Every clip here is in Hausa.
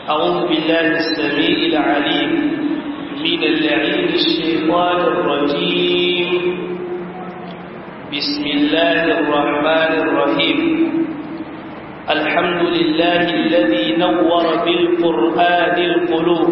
أعوذ بالله السميع العليم من اللعين الشيطان الرجيم بسم الله الرحمن الرحيم الحمد لله الذي نور بالقرآن القلوب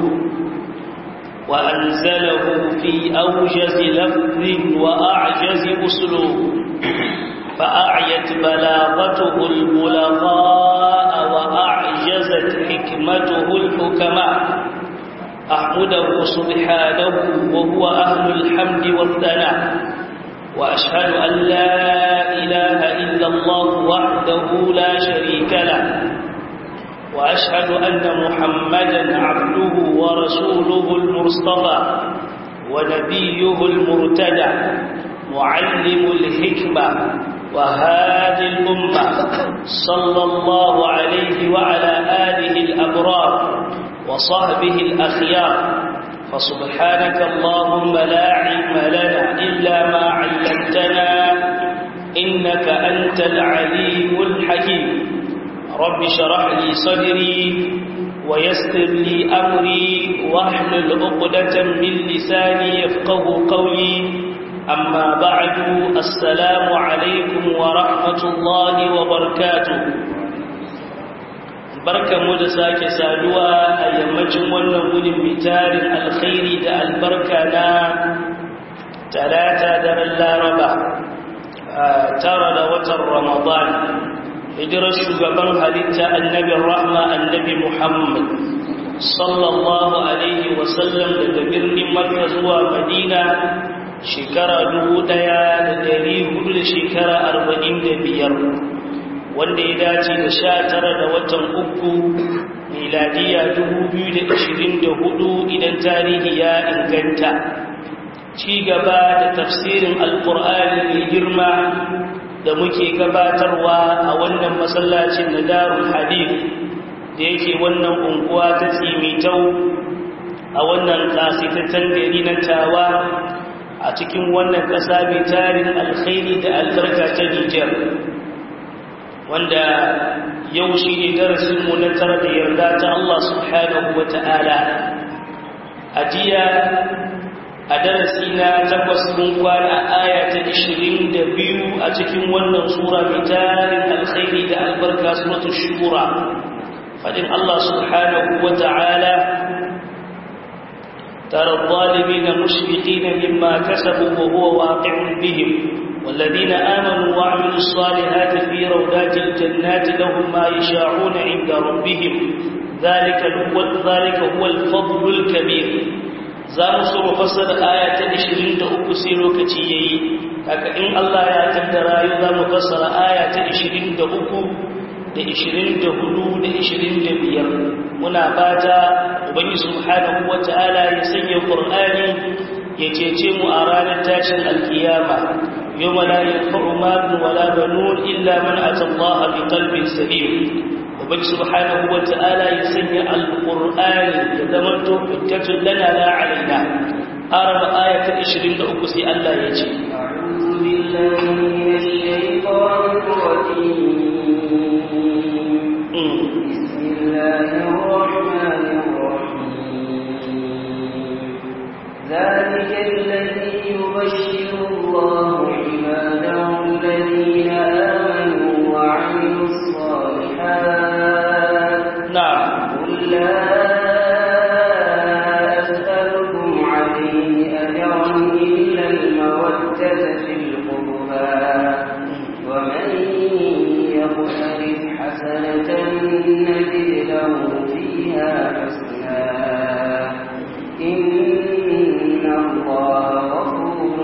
وأنزله في أوجز لفظ وأعجز أسلوب فأعيت بلاغته البلغاء وأعجزت حكمته الحكماء أحمده سبحانه وهو أهل الحمد والثناء وأشهد أن لا إله إلا الله وحده لا شريك له وأشهد أن محمدا عبده ورسوله المصطفى ونبيه المرتدى معلم الحكمة وهادي الأمة صلى الله عليه وعلى آله الأبرار وصحبه الأخيار فسبحانك اللهم لا علم لنا إلا ما علمتنا إنك أنت العليم الحكيم رب شرح لي صدري ويسر لي أمري واحلل عقدة من لساني يفقه قولي أما بعد السلام عليكم ورحمة الله وبركاته barkan mu da sake saduwa a yammacin wannan gudun mitarin alkhairi da albarka na talata daren laraba tara da watan ramadan hijirar shugaban halitta annabin rahma annabi muhammad sallallahu alaihi wasallam daga birnin makka zuwa madina shekara dubu ɗaya da dari hudu da shekara arba'in da biyar wanda ya dace da sha tara da watan uku miladiya dubu biyu da ashirin da hudu idan tarihi ya inganta ci gaba da tafsirin alkur'ani mai girma da muke gabatarwa a wannan masallacin na darul hadith da yake wannan unguwa ta tsimitau a wannan kasitattun gari na tawa a cikin wannan ƙasa mai tarin alkhairi da albarka ta Nijar wanda yau shi ne darasinmu na tara da yarda ta Allah subhanahu wa ta'ala a jiya a darasi na takwas mun kwana aya ta ishirin da biyu a cikin wannan sura mai tarin alkhairi da albarka suratul shura fadin Allah subhanahu wa ta'ala ترى الظالمين مشفقين مما كسبوا وهو واقع بهم والذين آمنوا وعملوا الصالحات في روضات الجنات لهم ما يشاءون عند ربهم ذلك هو ذلك هو الفضل الكبير zamu so mu fassara aya ta 23 sai lokaci yayi haka in Allah ya kaddara yau zamu fassara aya ta 23 da 24 da 25 muna fata ubangi subhanahu wataala ya sanya qur'ani ya cece mu a ranar tashin alkiyama yawma la yanfa'u malun wala banun illa man ata Allah bi qalbin salim ubangi subhanahu wataala ya sanya alqur'ani ya zama to hujjatun lana la alaina arab ayat 23 sai Allah ya ce a'udhu billahi minash shaitanir rajim الله الرحمن الرحيم ذلك الذي يبشر الله عباده الذين آمنوا وعملوا الصالحات نعم قل لا أسألكم عليه أجرا إلا المودة في القربى ومن يقترف حسنة نزد له فيها حسنا إن الله غفور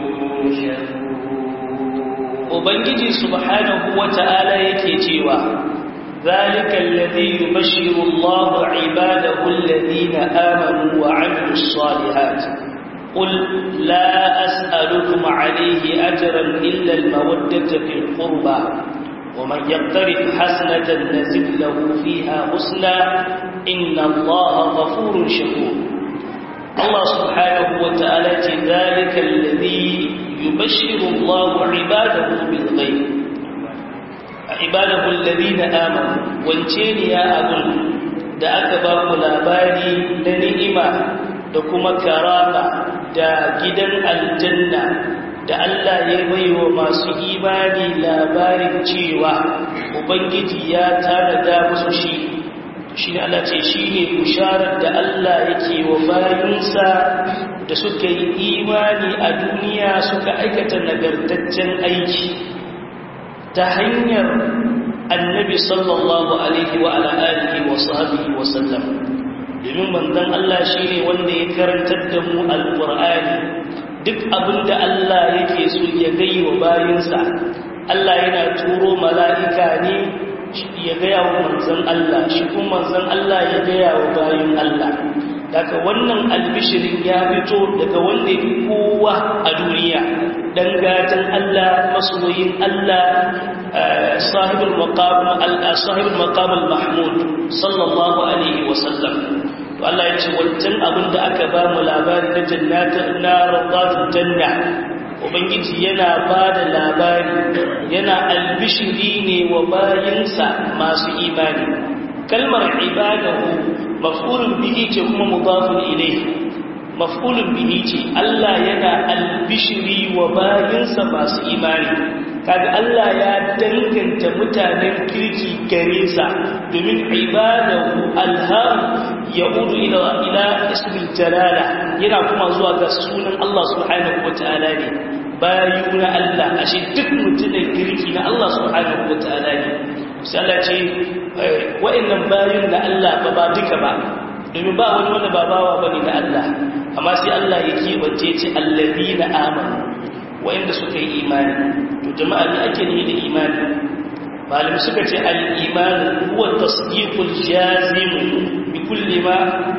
Ubangiji subhanahu wa ta'ala yake cewa, ذلك الذي يبشر الله عباده الذين آمنوا وعملوا الصالحات قل لا أسألكم عليه أجرا إلا المودة في القربى ومن يقترف حسنة نزد له فيها حسنا إن الله غفور شكور الله سبحانه وتعالى ذلك الذي يبشر الله عباده بالغيب عباده الذين آمنوا وانتين يا أبن da aka ba ku labari na ni'ima da kuma karama da gidan aljanna da Allah ya bai wa masu imani labarin cewa Ubangiji ya tanada musu shi shi ne Allah ce shi ne bisharar da Allah yake wa bayinsa da suka yi imani a duniya suka aikata nagartaccen aiki ta hanyar annabi sallallahu alaihi wa ala'alihi wa sahabihi wa sallam domin manzon Allah shi ne wanda ya karantar da mu alƙur'ani duk abinda Allah yake so ya gai wa bayinsa Allah yana turo mala'ika ne ya gaya wa manzan Allah shi kuma manzan Allah ya gaya wa bayin Allah daga wannan albishirin ya fito daga wanda ya kowa a duniya dan gatan Allah masoyin Allah sahibul maqam al-sahibul maqam al-mahmud sallallahu alaihi wa sallam to Allah ya ce wancan abinda aka ba mu labari na jannatin na rawdatul janna ubangiji yana ba da labari yana albishiri ne wa bayinsa masu imani kalmar ibadahu maf'ulun bihi ce kuma mudafun ilayhi maf'ulun bihi ce Allah yana albishiri wa bayinsa masu imani kaga Allah ya danganta mutanen kirki gare sa domin ibadahu alham yaudu ila ila ismil jalala yana kuma zuwa ga sunan Allah subhanahu wataala ne bayu na Allah ashe duk mutumin kirki na Allah subhanahu wataala ne sai Allah ce wa'annan bayun na Allah ba ba duka ba domin ba wani wanda ba bawa bane na Allah amma sai Allah ya kebance ce allazina amanu wa'anda suka yi imani to jama'a ne ake ne da imani malam suka ce al-iman huwa tasdiqul jazim bi kulli ma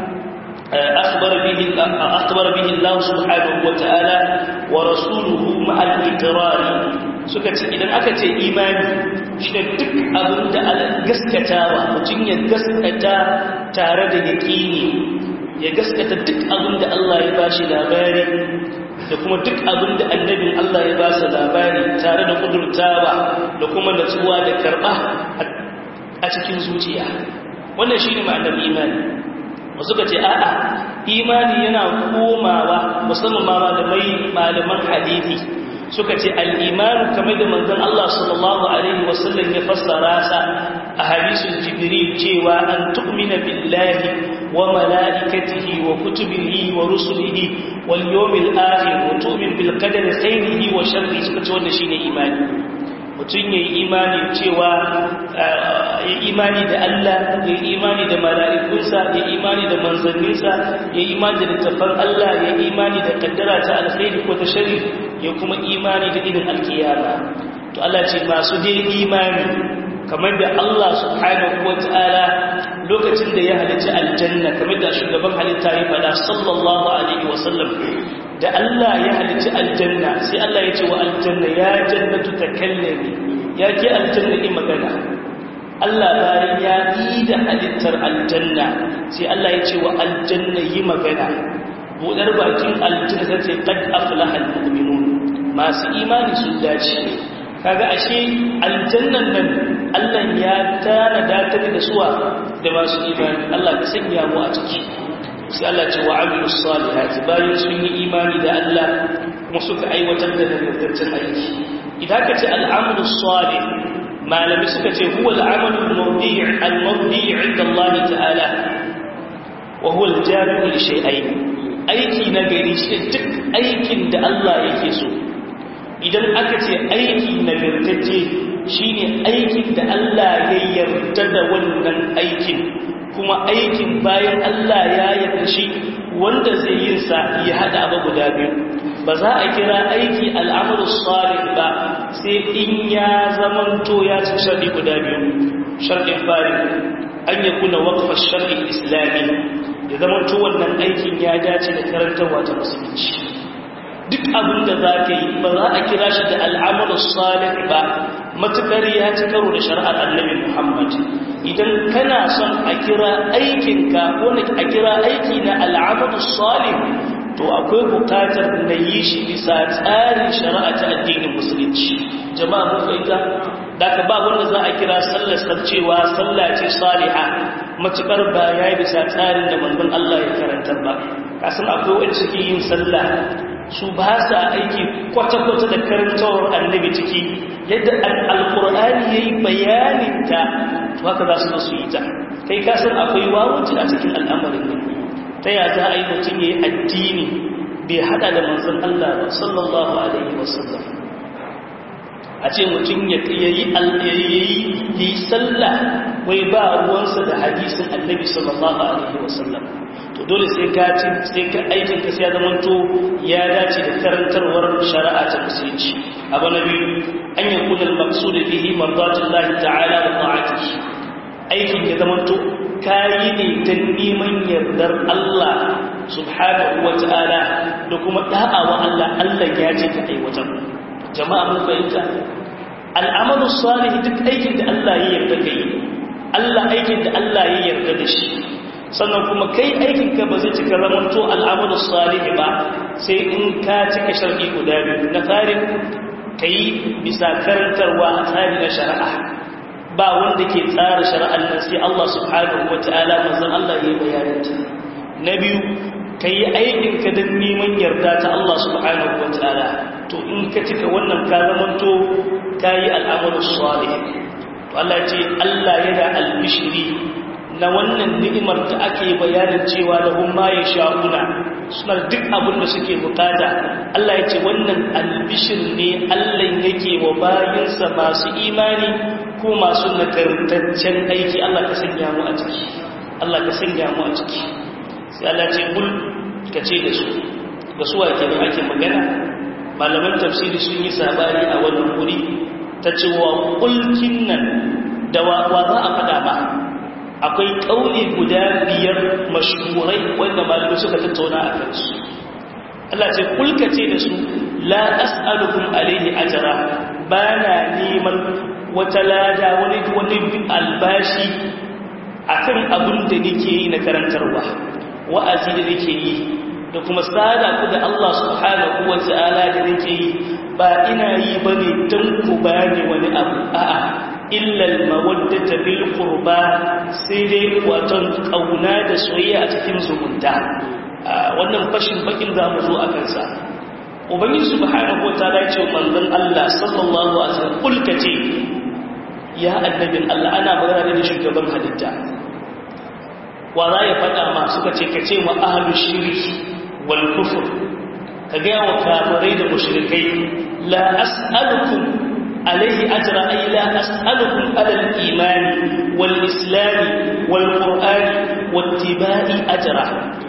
akhbara bihi akhbara bihi Allah subhanahu wa ta'ala wa rasuluhu ma'a al-iqrar suka ce idan aka ce imani shine duk abin da gaskatawa mutum ya gaskata tare da yaqini ya gaskata duk abin da Allah ya bashi labari da kuma duk abin da annabin Allah ya ba su labari tare da kudurtawa da kuma natsuwa da karɓa a cikin zuciya wannan shi ne ma'anar imani wasu ka ce a'a imani yana komawa musamman ma malamai malaman hadithi suka ce al'imanu kamar da manzon Allah sallallahu Alaihi wasallam ya fassara sa a hadisun jibril cewa an tu'mina billahi وملائكته وكتبه ورسله واليوم الآخر وتؤمن بالقدر خيره وشره suka ce wannan shine imani mutum yayi imani cewa ya imani da Allah ya imani da mala'ikunsa ya imani da manzanninsa ya imani da littafan Allah ya imani da kaddara ta alkhairi ko ta shari ya kuma imani da irin alkiyama to Allah ce masu dai imani kamar da Allah subhanahu wataala lokacin da ya halicci aljanna kamar da shugaban halitta ya faɗa sallallahu alaihi wasallam da Allah ya halicci aljanna sai Allah ya ce wa aljanna ya jannatu takallami ya ke aljanna yi magana Allah bayan ya yi da halittar aljanna sai Allah ya ce wa aljanna yi magana budar bakin aljanna sai ce qad aflaha almu'minun masu imani sun dace kaga ashe aljannan nan Allah ya tana datar da suwa da masu imani Allah ka sanya mu a ciki sai Allah ce wa amilus salihati bayan sun yi imani da Allah kuma suka aiwatar da nagartaccen aiki idan ka ce al'amalus salih malami suka ce huwa al'amalul mawdi' al-mawdi' 'inda Allah ta'ala wa huwa al-jami'u li shay'ain aiki na gari shi duk aikin da Allah yake so idan aka ce aiki nagartacce shine aikin da Allah ya yarda da wannan aikin kuma aikin bayan Allah ya yarda shi wanda zai yin sa ya hada abu guda biyu ba za a kira aiki al'amalu salih ba sai in ya zamanto ya ci sharɗi guda biyu sharɗin fari an ya kuna waqfa shar'i islami ya zamanto wannan aikin ya dace da karantarwa ta musulunci duk abin da za ka yi ba za a kira shi da al'amalu salih ba matuƙar ya ci karo da shari'ar annabi Muhammad idan kana son a kira aikinka ko a kira aiki na al'amalu salih to akwai bukatar na yi shi bisa tsarin shari'a ta addinin musulunci jama'a mun fahimta daga ba wanda za a kira sallar cewa sallah ce saliha matukar ba ya yi bisa tsarin da manzon Allah ya karantar ba kasan akwai wanda suke yin sallah su ba sa aiki kwata-kwata da karantawar annabi ciki yadda alkur'ani ya yi bayaninta to haka za su su yi ta kai kasan akwai wawuci a cikin al'amarin nan ta ya za a yi mutum ya yi addini bai hada da manzon Allah ba sallallahu alaihi wasallam a ce mutum ya yi sallah wai ba ruwansa da hadisin annabi sallallahu alaihi wasallam to dole sai ka ci sai ka aikin ka sai ya zamanto ya dace da karantarwar shari'a ta musulunci abu na biyu an yi kudin maqsud bihi mardatullahi ta'ala wa ta'atihi aikin ya zamanto kayi ne ta neman yardar Allah subhanahu wa ta'ala da kuma da'awa Allah Allah ya ce ka aiwatar jama'a mun fahimta al'amalu salih duk aikin da Allah ya yarda kai Allah aikin da Allah ya yarda da shi sannan kuma kai aikin ka ba zai cika zamanto al'amalu salih ba sai in ka cika sharɗi guda biyu na farin kai bisa karantarwa a tsari na shari'a ba wanda ke tsara shari'ar nan sai Allah subhanahu wata'ala manzon Allah ya bayananta na biyu kai aikin ka don neman yarda ta Allah subhanahu wata'ala to in ka cika wannan ka zamanto kayi al'amalus salih to Allah ce Allah yana albishiri na wannan ni'imar da ake bayanin cewa lahum ma yasha'una suna duk abin da suke bukata Allah ya ce wannan albishir ne Allah yake wa bayinsa masu imani ko masu nagartaccen aiki Allah ka sanya mu a ciki Allah ka sanya mu a ciki sai Allah ce kul ka ce da su ga su ake da ake magana malaman tafsiri sun yi sabani a wannan guri ta ce wa kulkin nan da wa za a fada ba akwai ƙauni guda biyar mashhurai wanda malamai suka tattauna a kansu Allah ce kulka ce da su la as'alukum alaihi ajra bana neman wata lada wani wani albashi akan abin da nake yi na karantarwa wa'azi da nake yi da kuma sada ku da Allah subhanahu wa ta'ala da nake yi ba ina yi bane dan ku bani wani abu a'a illa al-mawaddata bil qurba sai dai waton kauna da soyayya a cikin zumunta wannan fashin bakin zamu zo a kansa ubangiji subhanahu wa ta'ala ya ce manzon Allah sallallahu alaihi wasallam kulka ce ya annabin Allah ana magana da shugaban halitta wa za ya faɗa ma suka ce ka ce wa ahalu shirki wal kufur ka gaya wa kafirai da mushrikai la as'alukum alaihi ajra ay la as'alukum ala al imani wal islam wal qur'ani wattiba'i ajra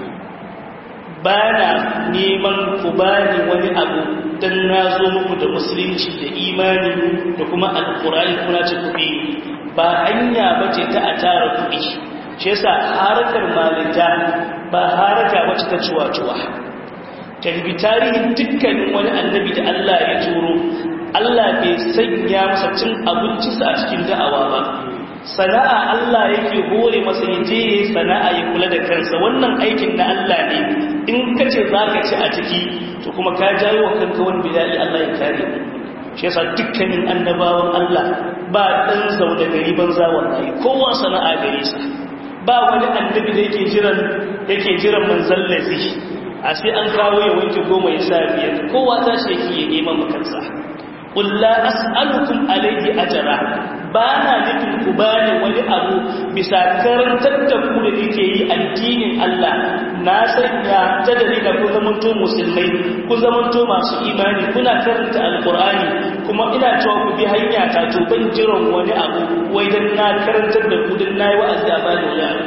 bana neman ku bani wani abu dan nazo muku da musulunci da imani da kuma alqur'ani kuna ce kuɗi ba hanya bace ta a tara kuɗi shi yasa harakar malinta ba haraka wacce ta cuwa-cuwa kalbi tarihin dukkanin wani annabi da Allah ya turo Allah bai sanya masa cin abincinsa a cikin da'awa ba sana'a Allah yake hore masa yaje yayi sana'a ya kula da kansa wannan aikin na Allah ne in kace zaka ci a ciki to kuma ka jawo wa kanka wani bidai Allah ya kare shi yasa dukkanin annabawan Allah ba dan zauda gari banza wallahi kowa sana'a gare sa ba wani annabi da yake jiran yake jiran manzon lazi a sai an kawo ya wanke goma ya sa biyar kowa ta shi yake ya neman makansa qul la as'alukum alayhi ajra ba na nufin ku bani wani abu bisa karantar da ku da yake yi addinin Allah na sanya ta dalila ku zamanto musulmai ku zamanto masu imani kuna karanta alqur'ani kuma ina cewa ku bi hanya ta to ban jiran wani abu wai dan na karantar da ku dan nayi wa'azi a bani wani abu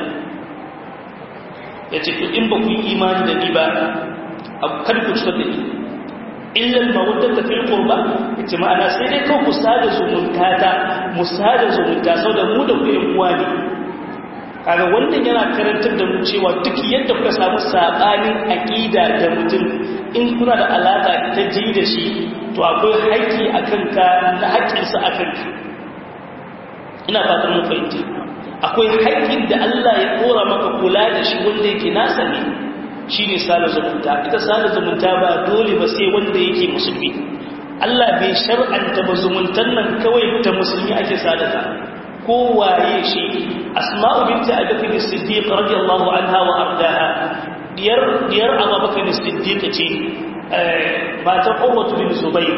yace to in ba ku yi imani da ni ba abu kar ku cutar da ni illa al-mawaddata fil qurba yace ma'ana sai dai kawai ku sada zumunta ta mu sada zumunta saboda mu da ku yan uwa ne kaga wannan yana karantar da mu cewa duk yadda kuka samu sabanin aqida da mutum in kuna da alaka ta ji da shi to akwai haƙƙi akan ka na haƙƙinsa akan ka ina fatan mun fahimta akwai haƙƙin da Allah ya kora maka kula da shi wanda yake nasa ne shine sada zumunta ita sada zumunta ba dole ba sai wanda yake musulmi Allah bai shar'anta ba zumuntan nan kawai ta musulmi ake sadaka ko waye shi asma'u binti abubakar as-siddiq radiyallahu anha wa ardaha diyar diyar abubakar as-siddiq ce matar urwatu bin zubayr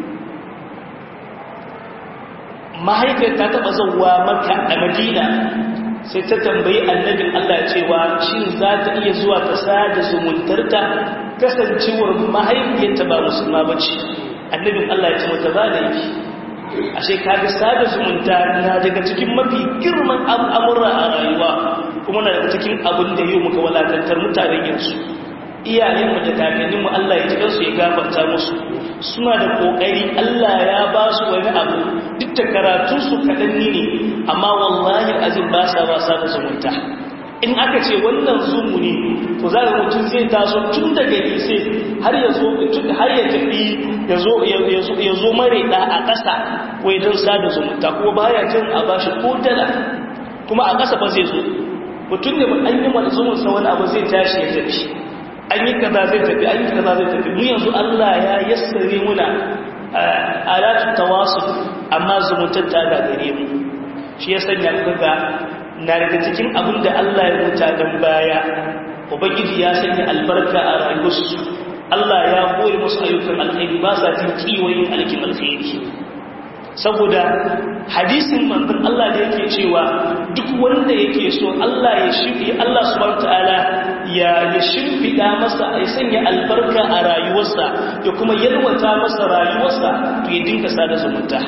mahaifiyar ta taba zauwa maka a madina sai ta tambayi annabin Allah cewa shin za ta iya zuwa ta sada zumuntarta kasancewar mahaifiyarta ba musulma ba ce annabin Allah ya ce mata ba da yake ashe kaga sada zumunta na daga cikin mafi girman al'amura a rayuwa kuma na daga cikin abin da yau muka walakantar mutanen yanzu iyayenmu da kakanninmu Allah ya jikan su ya gafarta musu suna da kokari Allah ya ba su wani abu duk da karatunsu kaɗanni ne amma wallahi azin ba sa ba sa da zumunta in aka ce wannan zumu ne to za ga mutum zai taso tun daga nise har ya zo har ya tafi ya zo mare da a ƙasa wai don sada zumunta kuma baya jin a bashi ko dala kuma a ƙasa ba zai zo mutum ne an yi wani zumunsa wani abu zai tashi ya tafi an yi kaza zai tafi an yi kaza zai tafi mu yanzu Allah ya yassare muna alatu tawasul amma zumuntar ta gagare mu shi ya sanya kuka na daga cikin abin da Allah ya rubuta dan baya ubangiji ya sanya albarka a rayuwarsu Allah ya koyi musu ayyukan alkhairi ba sa jin kiwayin alkin alkhairi saboda hadisin manzon Allah da yake cewa duk wanda yake so Allah ya shirye Allah subhanahu wataala ya ya shimfida masa ya sanya albarka a rayuwarsa ya kuma yalwata masa rayuwarsa to ya dinka sada zumunta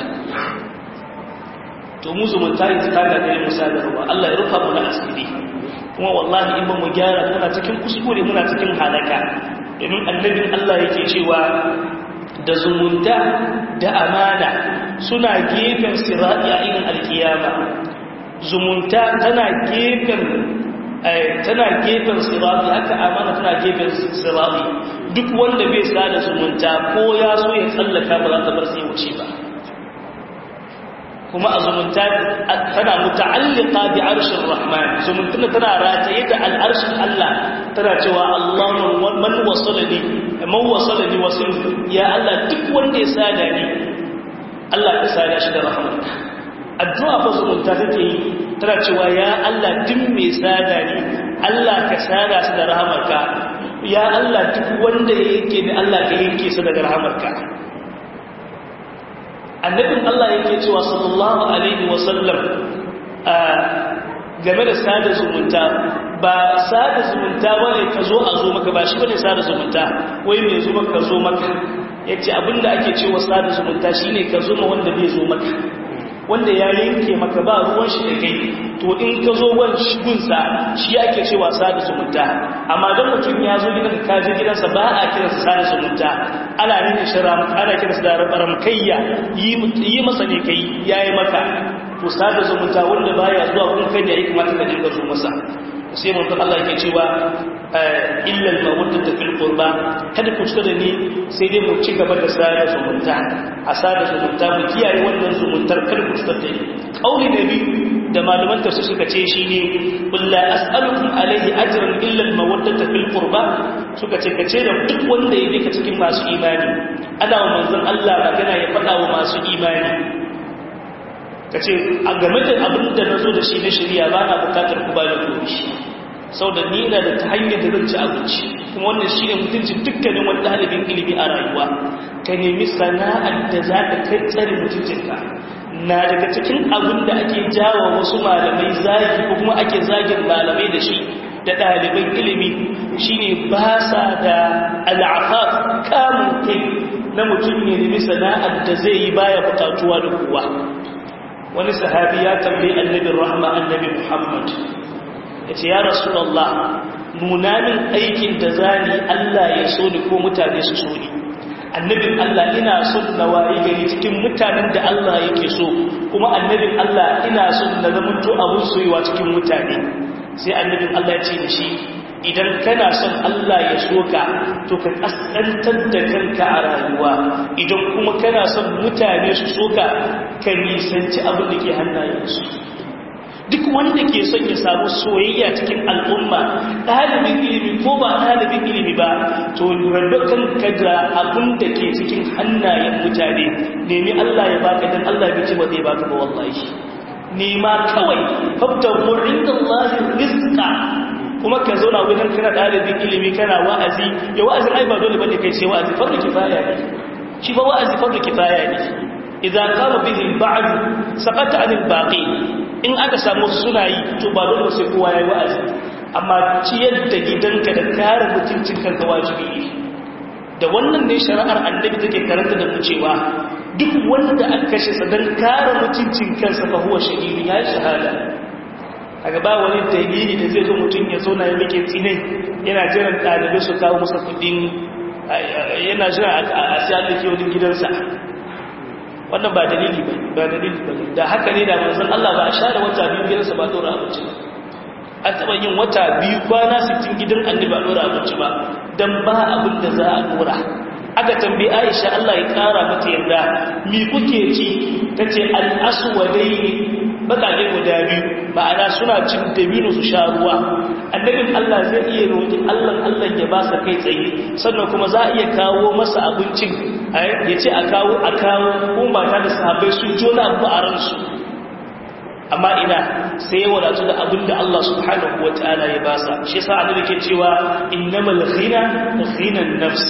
to mu zumunta ita ta ga dai musa da ruwa Allah ya rufa mu na asiri kuma wallahi in ba mu gyara muna cikin kuskure muna cikin halaka domin annabin Allah yake cewa da zumunta da amana suna gefen sirati a irin alkiyama zumunta tana gefen tana gefen sirati haka amana tana gefen sirati duk wanda bai sada zumunta ko ya so ya tsallaka ba za ta bar sai wuce ba kuma a zumunta tana muta'allika bi arshin rahman zumunta tana rataye da al'arshin Allah tana cewa Allahu man wasalani man wasalani wasil ya Allah duk wanda ya sada ni Allah ya sada shi da rahmanka addu'a fa zumunta take yi tana cewa ya Allah duk mai sada ni Allah ka sada shi da rahmanka ya Allah duk wanda yake ni Allah ka yanke shi daga rahmanka annabin Allah yake cewa sallallahu alaihi wasallam game da sada zumunta ba sada zumunta bane ka zo a zo maka ba shi bane sada zumunta wai mai zo maka zo maka yace abinda ake cewa sada zumunta shine ka zo ma wanda bai zo maka wanda ya yanke maka ba ruwan shi da kai to in ka zo wan gunsa shi ake cewa sada zumunta amma dan mutum ya zo gidan ka je gidansa ba a kiransa sada zumunta ana nuna shara ana kiransa da ramkayya yi masa ne kai yayi maka to sada zumunta wanda baya zuwa kun kai da ya kamata ka dinga zo masa sai mun Allah yake cewa illa al-mawaddata fil qurba kada ku tsada da ni sai dai mu ci gaba da sada zumunta a sada zumunta mu kiyaye wannan zumuntar kada ku tsada da ni kauli nabi da malaman tafsir suka ce shine qul la as'alukum alayhi ajran illa al-mawaddata fil qurba suka ce kace da duk wanda ya ka cikin masu imani ana wa manzon Allah magana ya faɗa wa masu imani ka ce a game da abin da na zo da shi na shirya ba na bukatar ku ba da komi sau da ni ina da ta hanyar da zan ci abinci kuma wannan shi ne mutuncin dukkanin wani ɗalibin ilimi a rayuwa ka nemi sana'ar da za ka kai tsare mutuncinka na daga cikin abin da ake jawa wasu malamai zagi ko kuma ake zagin malamai da shi da ɗaliban ilimi shine ba sa da al'afaf kamun kai na mutum ne nemi sana'ar da zai yi baya bukatuwa da kowa wani sahabi ya tambayi annabin rahma annabi Muhammad ya ce ya Rasulallah nuna min aikin da zani Allah ya so ni ko mutane su so ni annabin Allah ina son na waye gari cikin mutanen da Allah yake so kuma annabin Allah ina son na zamanto abun soyuwa cikin mutane sai annabin Allah ya ce da shi idan kana son Allah ya soka to ka kaskantar da kanka a rayuwa idan kuma kana son mutane su soka ka nisanci abin da ke hannayensu duk wanda ke son ya samu soyayya cikin al'umma ɗalibin ilimi ko ba ɗalibin ilimi ba to rabe kanka da abin da ke cikin hannayen mutane nemi Allah ya baka dan Allah bai ce ba zai baka ba wallahi nema kawai fabtahu inda Allah rizqa kuma ka zo na wajen kana ɗalibin ilimi kana wa'azi ya wa'azi ai ba dole bane kai ce wa'azi fardu kifaya ne shi ba wa'azi fardu kifaya ne idan qama bihi al-ba'd saqata 'an al-baqi in aka samu suna yi to ba dole sai kowa yayi wa'azi amma ciyar da gidanka da kare mutuncin kanka wajibi ne da wannan ne shari'ar annabi take karanta da mu cewa duk wanda aka kashe sa dan kare mutuncin kansa fa huwa shahidi ya shahada kaga ba wani dalili da zai zo mutum ya zo na ya mike tsinai yana jiran ɗalibai su kawo masa kudin yana jiran a siyar da kiyonin gidansa wannan ba dalili ba ba dalili ba da haka ne da manzon Allah ba a share wata biyu gidansa ba dora abinci ba an taɓa yin wata biyu kwana 60 gidan annabi ba dora abinci ba dan ba abin da za a dora aka tambayi Aisha Allah ya kara mata yarda mi kuke ci tace al-aswadaini bakake guda biyu ma'ana suna cin dabino su sha ruwa annabin Allah zai iya roƙi Allah Allah ya ba sa kai tsaye sannan kuma za a iya kawo masa abincin ya ce a kawo a kawo kuma ta da sahabbai sun ji wani abu a ransu amma ina sai ya wadatu da abin da Allah subhanahu wa ta'ala ya ba sa shi yasa annabi ke cewa innamal ghina ghinan nafs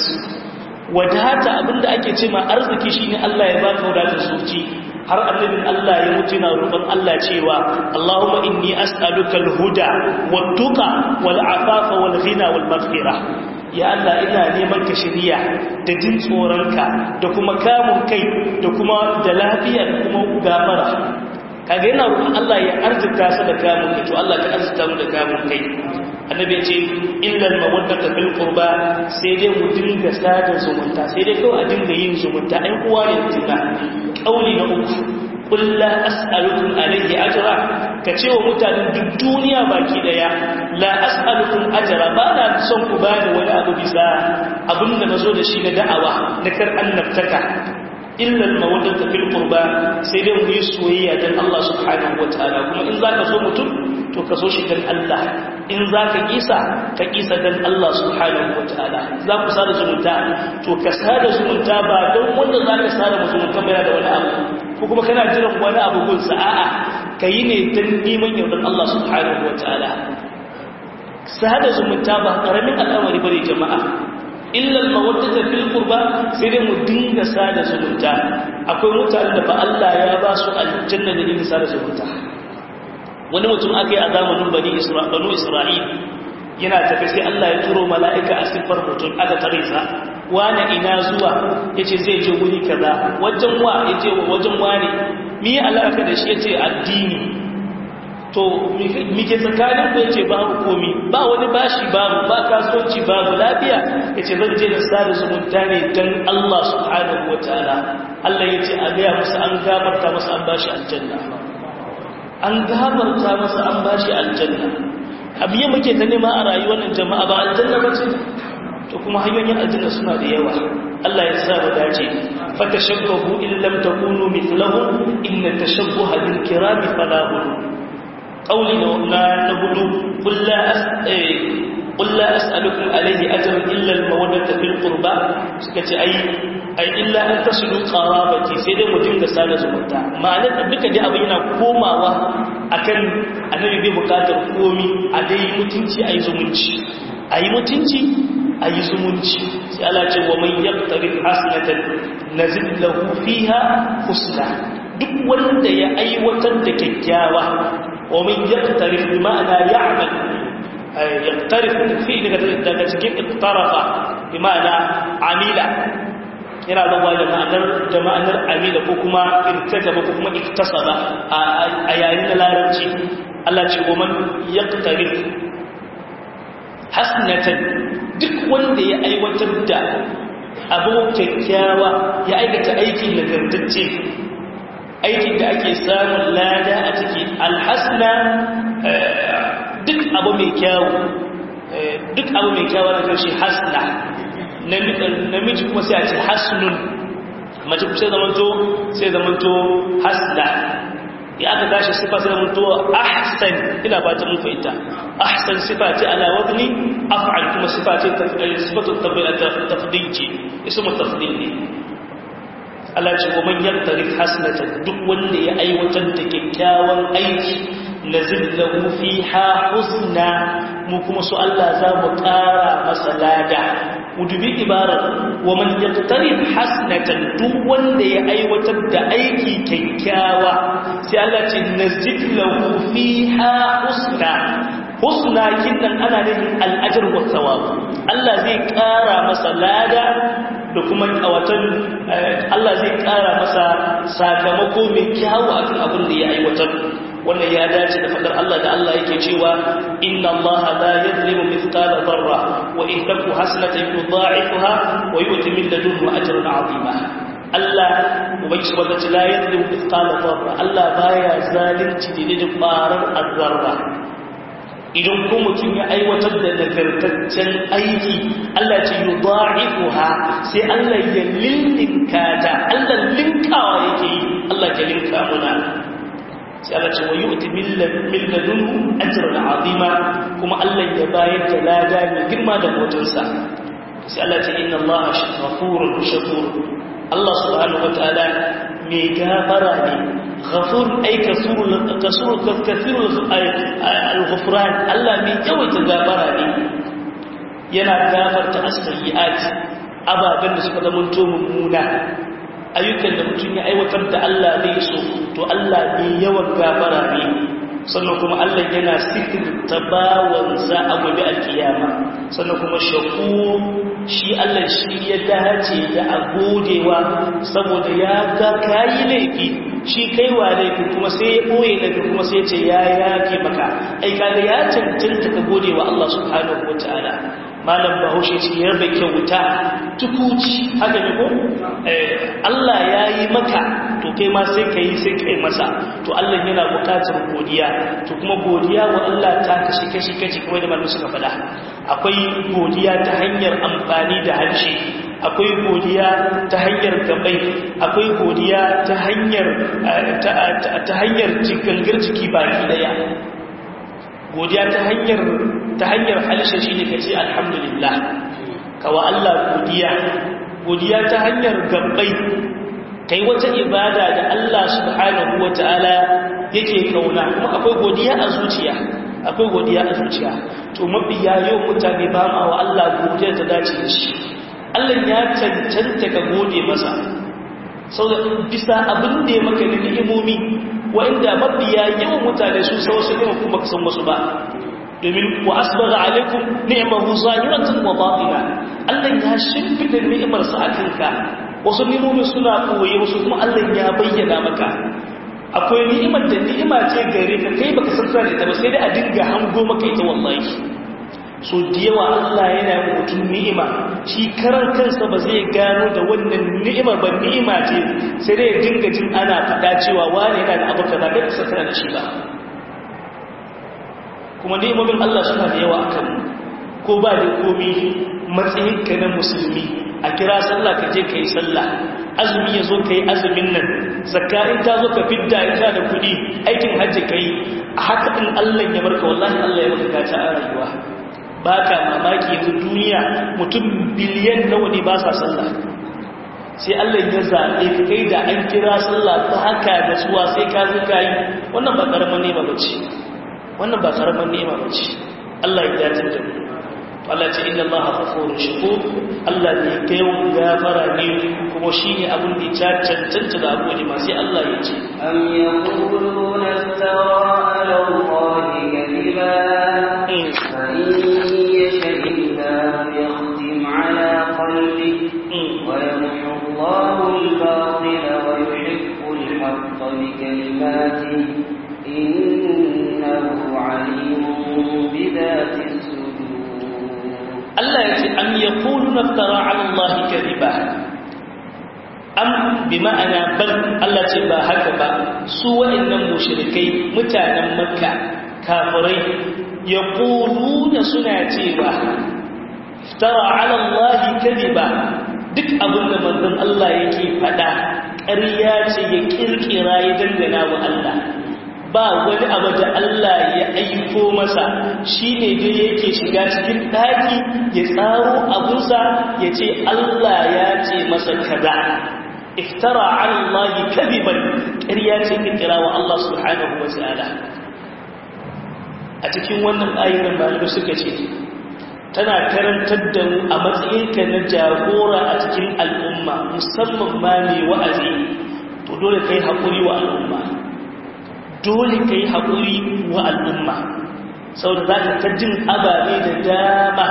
wadata abinda ake ce ma arziki shine Allah ya baka wadatar zuci har annabin Allah ya mutu na roƙon Allah cewa Allahumma inni as'aluka al-huda wat-tuqa wal-afafa wal-ghina wal-maghfira ya Allah ina neman ka shiriya da jin tsoronka da kuma kamun kai da kuma da lafiya da kuma gafara kaga yana roƙon Allah ya arzuta sa da kamun kai to Allah ka arzuta mu da kamun kai annabi ce illal mawaddata bil qurba sai dai mu dinga sada zumunta sai dai kawai a dinga yin zumunta ɗan uwa ne tuna kauli na uku qul la as'alukum alayhi ajra ka ce wa mutanen duk duniya baki daya la as'alukum ajra ba na son ku bani wani abu bisa abinda nazo da shi na da'awa na kar annabtaka illa al-mawaddata fil qurba sai dai mu yi soyayya dan Allah subhanahu wataala kuma in zaka so mutum to ka so shi dan Allah in zaka kisa ka kisa dan Allah subhanahu wataala za ku sada zumunta to ka sada zumunta ba don wanda zaka sada zumunta ba da wani abu ko kuma kana jiran wani abu gun sa'a kai ne dan neman yardan Allah subhanahu wataala sada zumunta ba karamin al'amari bane jama'a illal mawaddata fil qurba sai dai mu dinga sada zumunta akwai mutanen da ba Allah ya ba su aljanna da dinga sada zumunta wani mutum aka yi a zamanin bani isra'ilu isra'il yana tafi sai Allah ya turo mala'ika a siffar mutum aka tare sa wani ina zuwa yace zai je wuri kaza wajen wa yace wajen wani mi alaka da shi yace addini to mike tsakanin ku yace babu komi ba wani bashi babu ba kasuwanci babu lafiya yace zan je da sada zumunta ne dan Allah subhanahu wataala Allah yace a ga musu an gafarta musu an bashi aljanna an gafarta musu an bashi aljanna abiye muke ta nema a rayuwar nan jama'a ba aljanna bace to kuma hanyoyin aljanna suna da yawa Allah ya sa mu dace fatashabbahu in lam takunu mithlahum inna tashabbuha bil kirami falahun قولي نقول قل لا قل لا أسألكم عليه أجر إلا المودة في القربى سكتي أي أي إلا أن تصلوا قرابتي سيدي مدين سالة زمتا معنى duka dai abin yana komawa akan annabi bai bukatar komi a dai mutunci ayi zumunci ayi mutunci ayi zumunci sai Allah ce wa man yaqtarif hasanatan nazid lahu fiha husna duk wanda ya aiwatar da kyakkyawa ومن يقترف بمعنى يعمل يقترف في daga cikin iqtarafa bima'ana amila yana da wani ma'anar da ma'anar amila ko kuma irtakaba ko kuma iktasaba a yayin da larabci Allah ce wa man yaqtarif hasnatan duk wanda ya aiwatar da abu kyakkyawa ya aikata aiki nagartacce aikin da ake samun lada a ciki alhasna duk abu mai kyawu duk abu mai kyawu na karshe hasna namiji kuma sai a ce hasnun mace kuma sai zamanto sai zamanto hasna ya aka tashi sifa sai mun to ahsan ina ba ta mun fahimta ahsan sifa ce ala wazni af'al kuma sifa ce sifatu tafdil ce ismu tafdil ne Allah ce kuma yaktari hasanatan duk wanda ya aiwatar da kyakkyawan aiki nazillahu fiha husna mu kuma su Allah za mu ƙara masa lada mu dubi ibarar wa man yaqtarib hasanatan duk wanda ya aiwatar da aiki kyakkyawa sai Allah ce nazillahu fiha husna husna kinnan ana nufin al'ajr wa thawab Allah zai ƙara masa lada da kuma watan Allah zai ƙara masa sakamako mai kyawu akan abin da ya aiwatar wannan ya dace da fadar Allah da Allah yake cewa inna Allah la yadhlimu mithqala dharra wa in taku hasanatan yudha'ifuha wa yu'ti min ladunhu ajran 'azima Allah ubangi subhanahu wa ta'ala la yadhlimu mithqala dharra Allah baya zalunci da da ƙwarar azzarra idan ko mutum ya aiwatar da nagartaccen aiki Allah ce yi ha sai Allah ya linninka ta Allah linkawa yake yi Allah ya linka muna sai Allah ce wa yi uti milladun ajiyar azima kuma Allah ya bayar da lada mai girma da motarsa sai Allah ce inna Allah shafurun shakur Allah subhanahu wa ta'ala mai gafara ne غفور أي كثير كثير كثير الغفران الله من يوم تغفرني yana gafarta as-sayyi'at ababen da suka zama to mummuna ayyukan da mutum ya aiwatar da Allah bai so to Allah ne yawan gafara ne sannan kuma Allah yana sitirta bawansa a gobe alkiyama sannan kuma shaku shi Allah shi ya dace da a godewa saboda ya ga kayi laifi shi kaiwa laifin kuma sai ya ɓoye laifin kuma sai ce ya yafe maka ai kaga ya cancanta ka gode wa Allah subhanahu wa ta'ala malam bahaushe ce ya rabe kyauta tukuci haka ne ko Allah ya yi maka to kai ma sai ka yi sai kai masa to Allah yana bukatar godiya to kuma godiya wa Allah ta kashi kashi kashi kuma da malamu suka faɗa akwai godiya ta hanyar amfani da harshe akwai godiya ta hanyar gabai akwai godiya ta hanyar ta hanyar gangar jiki baki daya godiya ta hanyar ta hanyar halisha shine kace alhamdulillah kawa Allah godiya godiya ta hanyar gabai kai wata ibada da Allah subhanahu wataala yake kauna kuma akwai godiya a zuciya akwai godiya a zuciya to mabiya yau mutane ba ma wa Allah godiya ta dace da shi Allah ya cancanta ka gode masa sau da bisa abin da ya maka da ni'imomi wa'inda mabiya yawan mutane su sa wasu ne kuma ka san wasu ba domin wa asbagha alaikum ni'mahu zahiratan wa batina Allah ya shimfida ni'imar sa akan ka wasu ni'imomi suna koyi wasu kuma Allah ya bayyana maka akwai ni'imar da ni'ima ce gare ka kai baka san da ta ba sai dai a dinga hango maka ita wallahi so da yawa Allah yana mutum ni'ima shi karar kansa ba zai gano da wannan ni'ima ba ni'ima ce sai dai dinga jin ana faɗa cewa wani yana da abu kaza kai kusa kana da shi ba kuma ni'imomin Allah suna da yawa akan ko ba da komi matsayin ka na musulmi a kira sallah ka je ka yi sallah azumi ya zo ka yi azumin nan zakka in ta zo ka fidda ita da kuɗi aikin hajji ka yi a haka in Allah ya barka wallahi Allah ya maka gata a rayuwa ba ka mamaki yanzu duniya mutum biliyan nawa ne ba sa sallah sai Allah ya zaɓe ka kai da an kira sallah ta haka da suwa sai ka zo ka yi wannan ba ƙaramin nema ba ce wannan ba ƙaramin nema ba ce Allah ya dace da mu Allah ce inna Allah ghafurur shakur Allah ne kai gafara ne kuma shine abin da ya cancanta da abu ne ma sai Allah ya ce am yaquluna istara ala Allah kadiba fa يختم على قلبك ويمحو الله الباطل ويحق الحق بكلماته إنه عليم بذات الصدور الله يقول أم يقولون افترى على الله كذبا أم بمعنى بل الله تبا هكذا سوى إن المشركين متانا مكة كافرين يقولون سنة افترى على الله كذبا duk abin da manzon Allah yake faɗa ƙarya ce ya kirkira ya dangana wa Allah ba wani abu da Allah ya aiko masa shine dai yake shiga cikin daki ya tsaro abunsa ya ce Allah ya ce masa kaza iftara ala Allah kadiban ƙarya ce kira wa Allah subhanahu wa ta'ala a cikin wannan ayyukan malamai suka ce tana karantar da mu a matsayinka na jagora a cikin al'umma musamman ma mai wa'azi to dole kai haƙuri wa al'umma dole kai haƙuri wa al'umma saboda za ka ta jin ababe da dama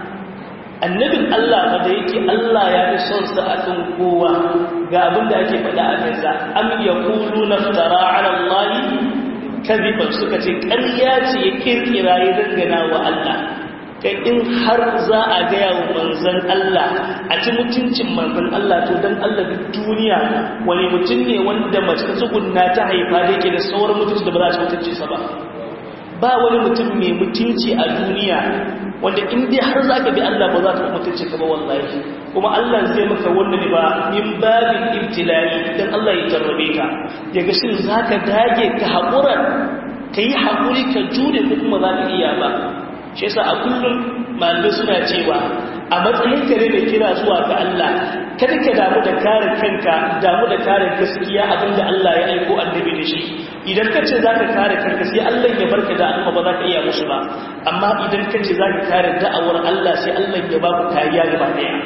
annabin Allah ba da yake Allah ya fi son sa akan kowa ga abin da ake faɗa a kansa am yaqulu naftara ala Allah kadiban suka ce ƙarya ce ya kirkira ya dangana wa Allah kai in har za a gaya wa manzan Allah a ci mutuncin manzan Allah to don Allah duk duniya wani mutum ne wanda mace tsugunna ta haifa da yake da sauran mutunci da ba za a ci mutunci sa ba ba wani mutum mai mutunci a duniya wanda in dai har za ka bi Allah ba za ka mutunci ka ba wallahi kuma Allah zai maka wannan ba min babin ibtilai dan Allah ya jarrabe ka ya ga shin za ka dage ka haƙura ka yi haƙuri ka jure ko kuma za ka iya ba shi yasa a kullum malamai suna cewa a matsayin ka ne da kira zuwa ga Allah kada ka damu da kare kanka damu da kare gaskiya abinda Allah ya aiko annabi da shi idan ka ce zaka kare kanka sai Allah ya barka da al'umma ba za ka iya musu ba amma idan ka ce zaka kare da'awar Allah sai Allah ya ba ku kariya gaba daya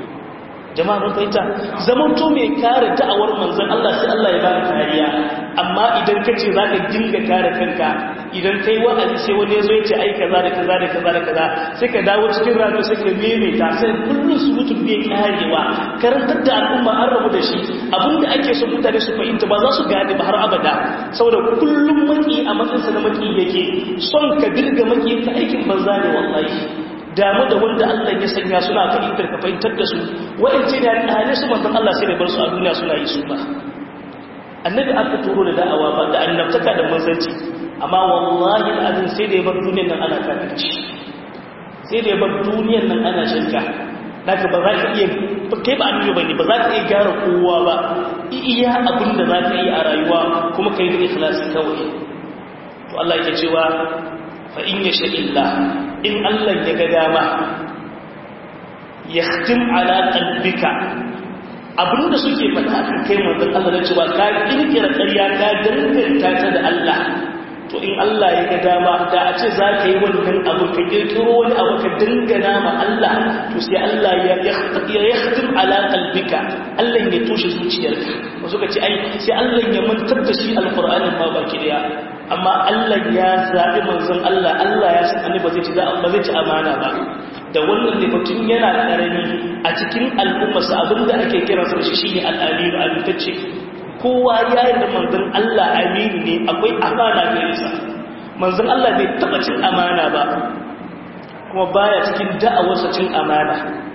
jama'a mun fahimta zaman to mai kare da'awar manzon Allah sai Allah ya ba ka kariya amma idan ka ce zaka dinga kare kanka idan kai wa'azi sai wani ya zo ya ce ai kaza da kaza da kaza da kaza sai ka dawo cikin rado sai ka maimaita sai kullum su mutum bai karewa karantar da al'umma an rabu da shi abinda ake so mutane su fahimta ba za su gane ba har abada saboda kullum maki a matsayinsa na maki yake son ka dirga maki ka aikin banza ne wallahi damu da wanda Allah ya sanya suna fahimtar ka fahimtar da su wa'ance da ɗane su manzon Allah sai da bar su a duniya suna yi su ba annabi aka turo da da'awa ba da annabtaka da manzanci amma wallahi al'adun sai da ya bar duniyar nan ana kafirci sai da ya bar duniyar nan ana shirka daga ba za ka iya kai ba annabi bane ba za ka iya gyara kowa ba iya abin da za ka yi a rayuwa kuma kai da ikhlasi kawai to Allah yake cewa fa in yasha illa in Allah ya ga dama yahtim ala qalbika abinda suke faɗa kan kai manzon Allah da cewa ka kirkira ƙarya ka danganta ta da Allah to in Allah ya ga dama da a ce za ka yi wannan abu ka kirkiro wani abu ka dangana ma Allah to sai Allah ya yahtim ala qalbika Allah ya toshe zuciyarka wasu ka ce ai sai Allah ya mantar da shi alqur'anin ma baki daya amma Allah ya zabi manzon Allah Allah ya san annabi ba zai ci ba zai ci amana ba da wannan ne mutum yana karami a cikin al'ummarsa abinda ake kiransa da shi shine al-amir al-mutacce kowa ya yi da manzan Allah aminu ne akwai amana gare sa manzan Allah bai taba cin amana ba kuma baya cikin da'awarsa cin amana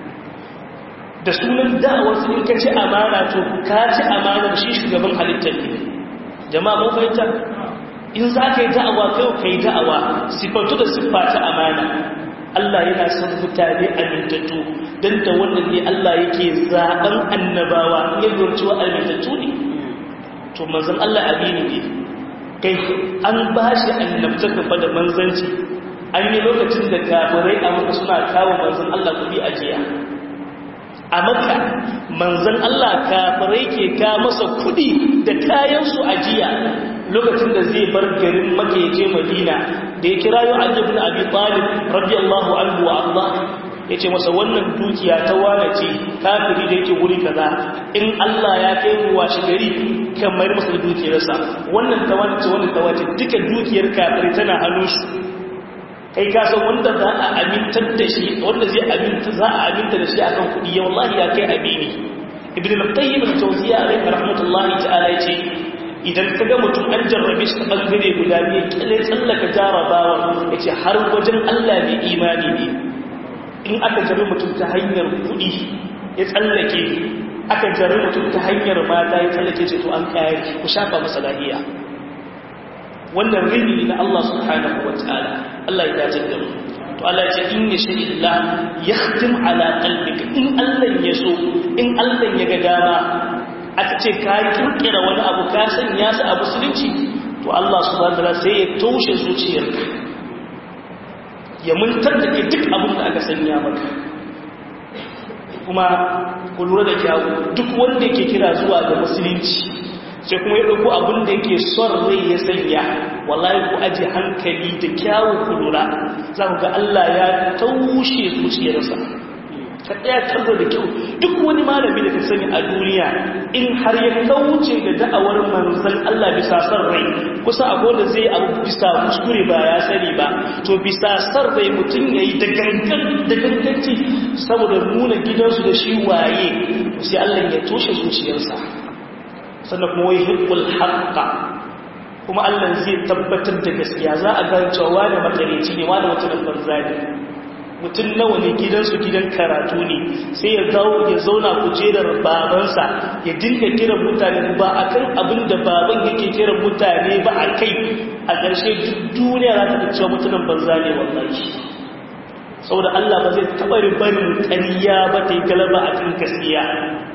da sunan da'awarsa in ka ci amana to ka ci amana shi shugaban halittar ne jama'a mun fahimta in za ka yi da'awa kai ka yi da'awa siffantu da siffa ta amana Allah yana son mutane amintattu don da wannan ne Allah yake zaɓen annabawa ya lurci wa amintattu ne to manzan Allah amini ne kai an ba shi annabta gaba da manzanci an yi lokacin da kafirai a maka suna kawo manzan Allah kudi a jiya a maka manzan Allah kafirai ke ka masa kudi da kayansu a jiya lokacin da zai bar garin maka ya je madina da ya kira yau aljibin abi talib radiyallahu anhu wa Allah ya ce masa wannan dukiya ta wane ce kafiri da yake wuri kaza in Allah ya kai ruwa shi gari kamar masa dukiyarsa wannan ta wane ce wannan ta wace duka dukiyar kafiri tana hannun shi kai ka san wanda za a amintar da shi wanda zai aminta za a aminta da shi akan kuɗi ya wallahi ya kai abini ibn al-qayyim al-jawziyya alayhi rahmatullahi ta'ala yace idan ka ga mutum an jarrabe shi ta bangare guda biyu kile tsallaka jarabawa yace har wajen Allah bai imani ne in aka jari mutum ta hanyar kuɗi ya tsallake aka jari mutum ta hanyar mata ya tsallake ce to an kayar ku shafa masa lahiya wannan rini na Allah subhanahu wa ta'ala Allah ya dace da mu to Allah ya ce in ya shi illa yahtim ala qalbika in Allah ya so in Allah ya ga dama aka ce ka kirkira wani abu ka sanya su a musulunci to Allah subhanahu wataala sai ya taushe zuciyarka ya muntar da kai duk abin da aka sanya maka kuma ku lura da kyawu duk wanda yake kira zuwa ga musulunci sai kuma ya ɗauko abin da yake son rai ya sanya wallahi ku aji hankali da kyawun ku lura za ku ga Allah ya taushe zuciyarsa ka ɗaya tarzo da kyau duk wani malami da ka sani a duniya in har ya kauce da da'awar manzan Allah bisa son rai kusa abu da zai abu bisa kuskure ba ya sani ba to bisa son rai mutum ya yi da ganganci saboda nuna gidansu da shi waye sai Allah ya toshe zuciyarsa sannan kuma wai hibbul haqqa kuma Allah zai tabbatar da gaskiya za a ga cewa wani makareci ne wani mutumin banza ne mutum nawa ne gidansu gidan karatu ne sai ya zauna ya zauna kujerar babansa ya dinga kiran mutane ba akan abin da baban yake kiran mutane ba a kai a ƙarshe duk duniya za ta cewa mutumin banza ne wallahi saboda Allah ba zai taɓa ribarin ƙarya ba ta yi galaba a kan gaskiya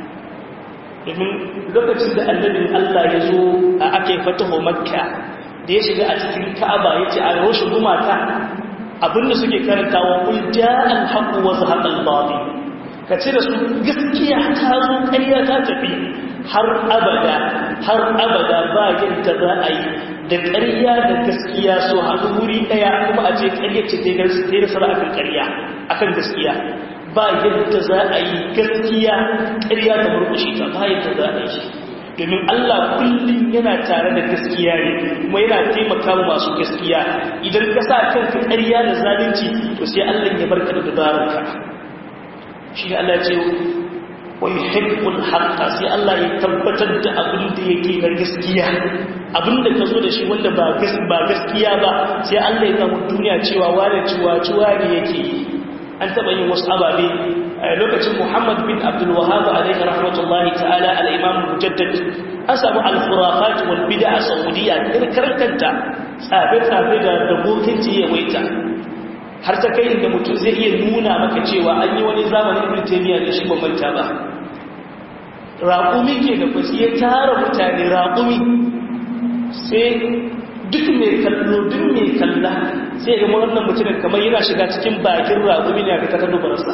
domin lokacin da annabin Allah ya zo a aka yi fataho makka da ya shiga a cikin ka'aba ya ce a roshe gumata abinda suke karanta wa kul ja'al haqqu wa zahaqal batil ka ce da su gaskiya ta zo ƙarya ta tafi har abada har abada ba yadda za a yi da ƙarya da gaskiya so haɗu wuri ɗaya kuma a ce ƙarya ce ta yi nasara akan ƙarya akan gaskiya ba yadda za a yi gaskiya ƙarya ta murkushe ta ba yadda za a yi domin Allah kullum yana tare da gaskiya ne kuma yana taimaka masu gaskiya idan ka sa kanka ƙarya da zalunci to sai Allah ya barka da dabararka shi ne Allah ya ce wa yuhibbul haqqa sai Allah ya tabbatar da abin da yake na gaskiya abin da ka zo da shi wanda ba gaskiya ba sai Allah ya samu duniya cewa wane ciwa ciwa ne yake yi an taɓa yin wasu ababe a lokacin muhammad bin abdulwahab alaihi rahmatullahi ta'ala al'imam mujaddad an samu alfurafat wal bida a saudiya karkanta tsafe-tsafe da dabokin ya waita har ta kai inda mutum zai iya nuna maka cewa an yi wani zamanin birtaniya da shi bambanta ba raƙumi ke da kwasi ya tara mutane raƙumi sai duk mai kallo duk mai kalla sai ga wannan mutumin kamar yana shiga cikin bakin raƙumi ne a ta dubarsa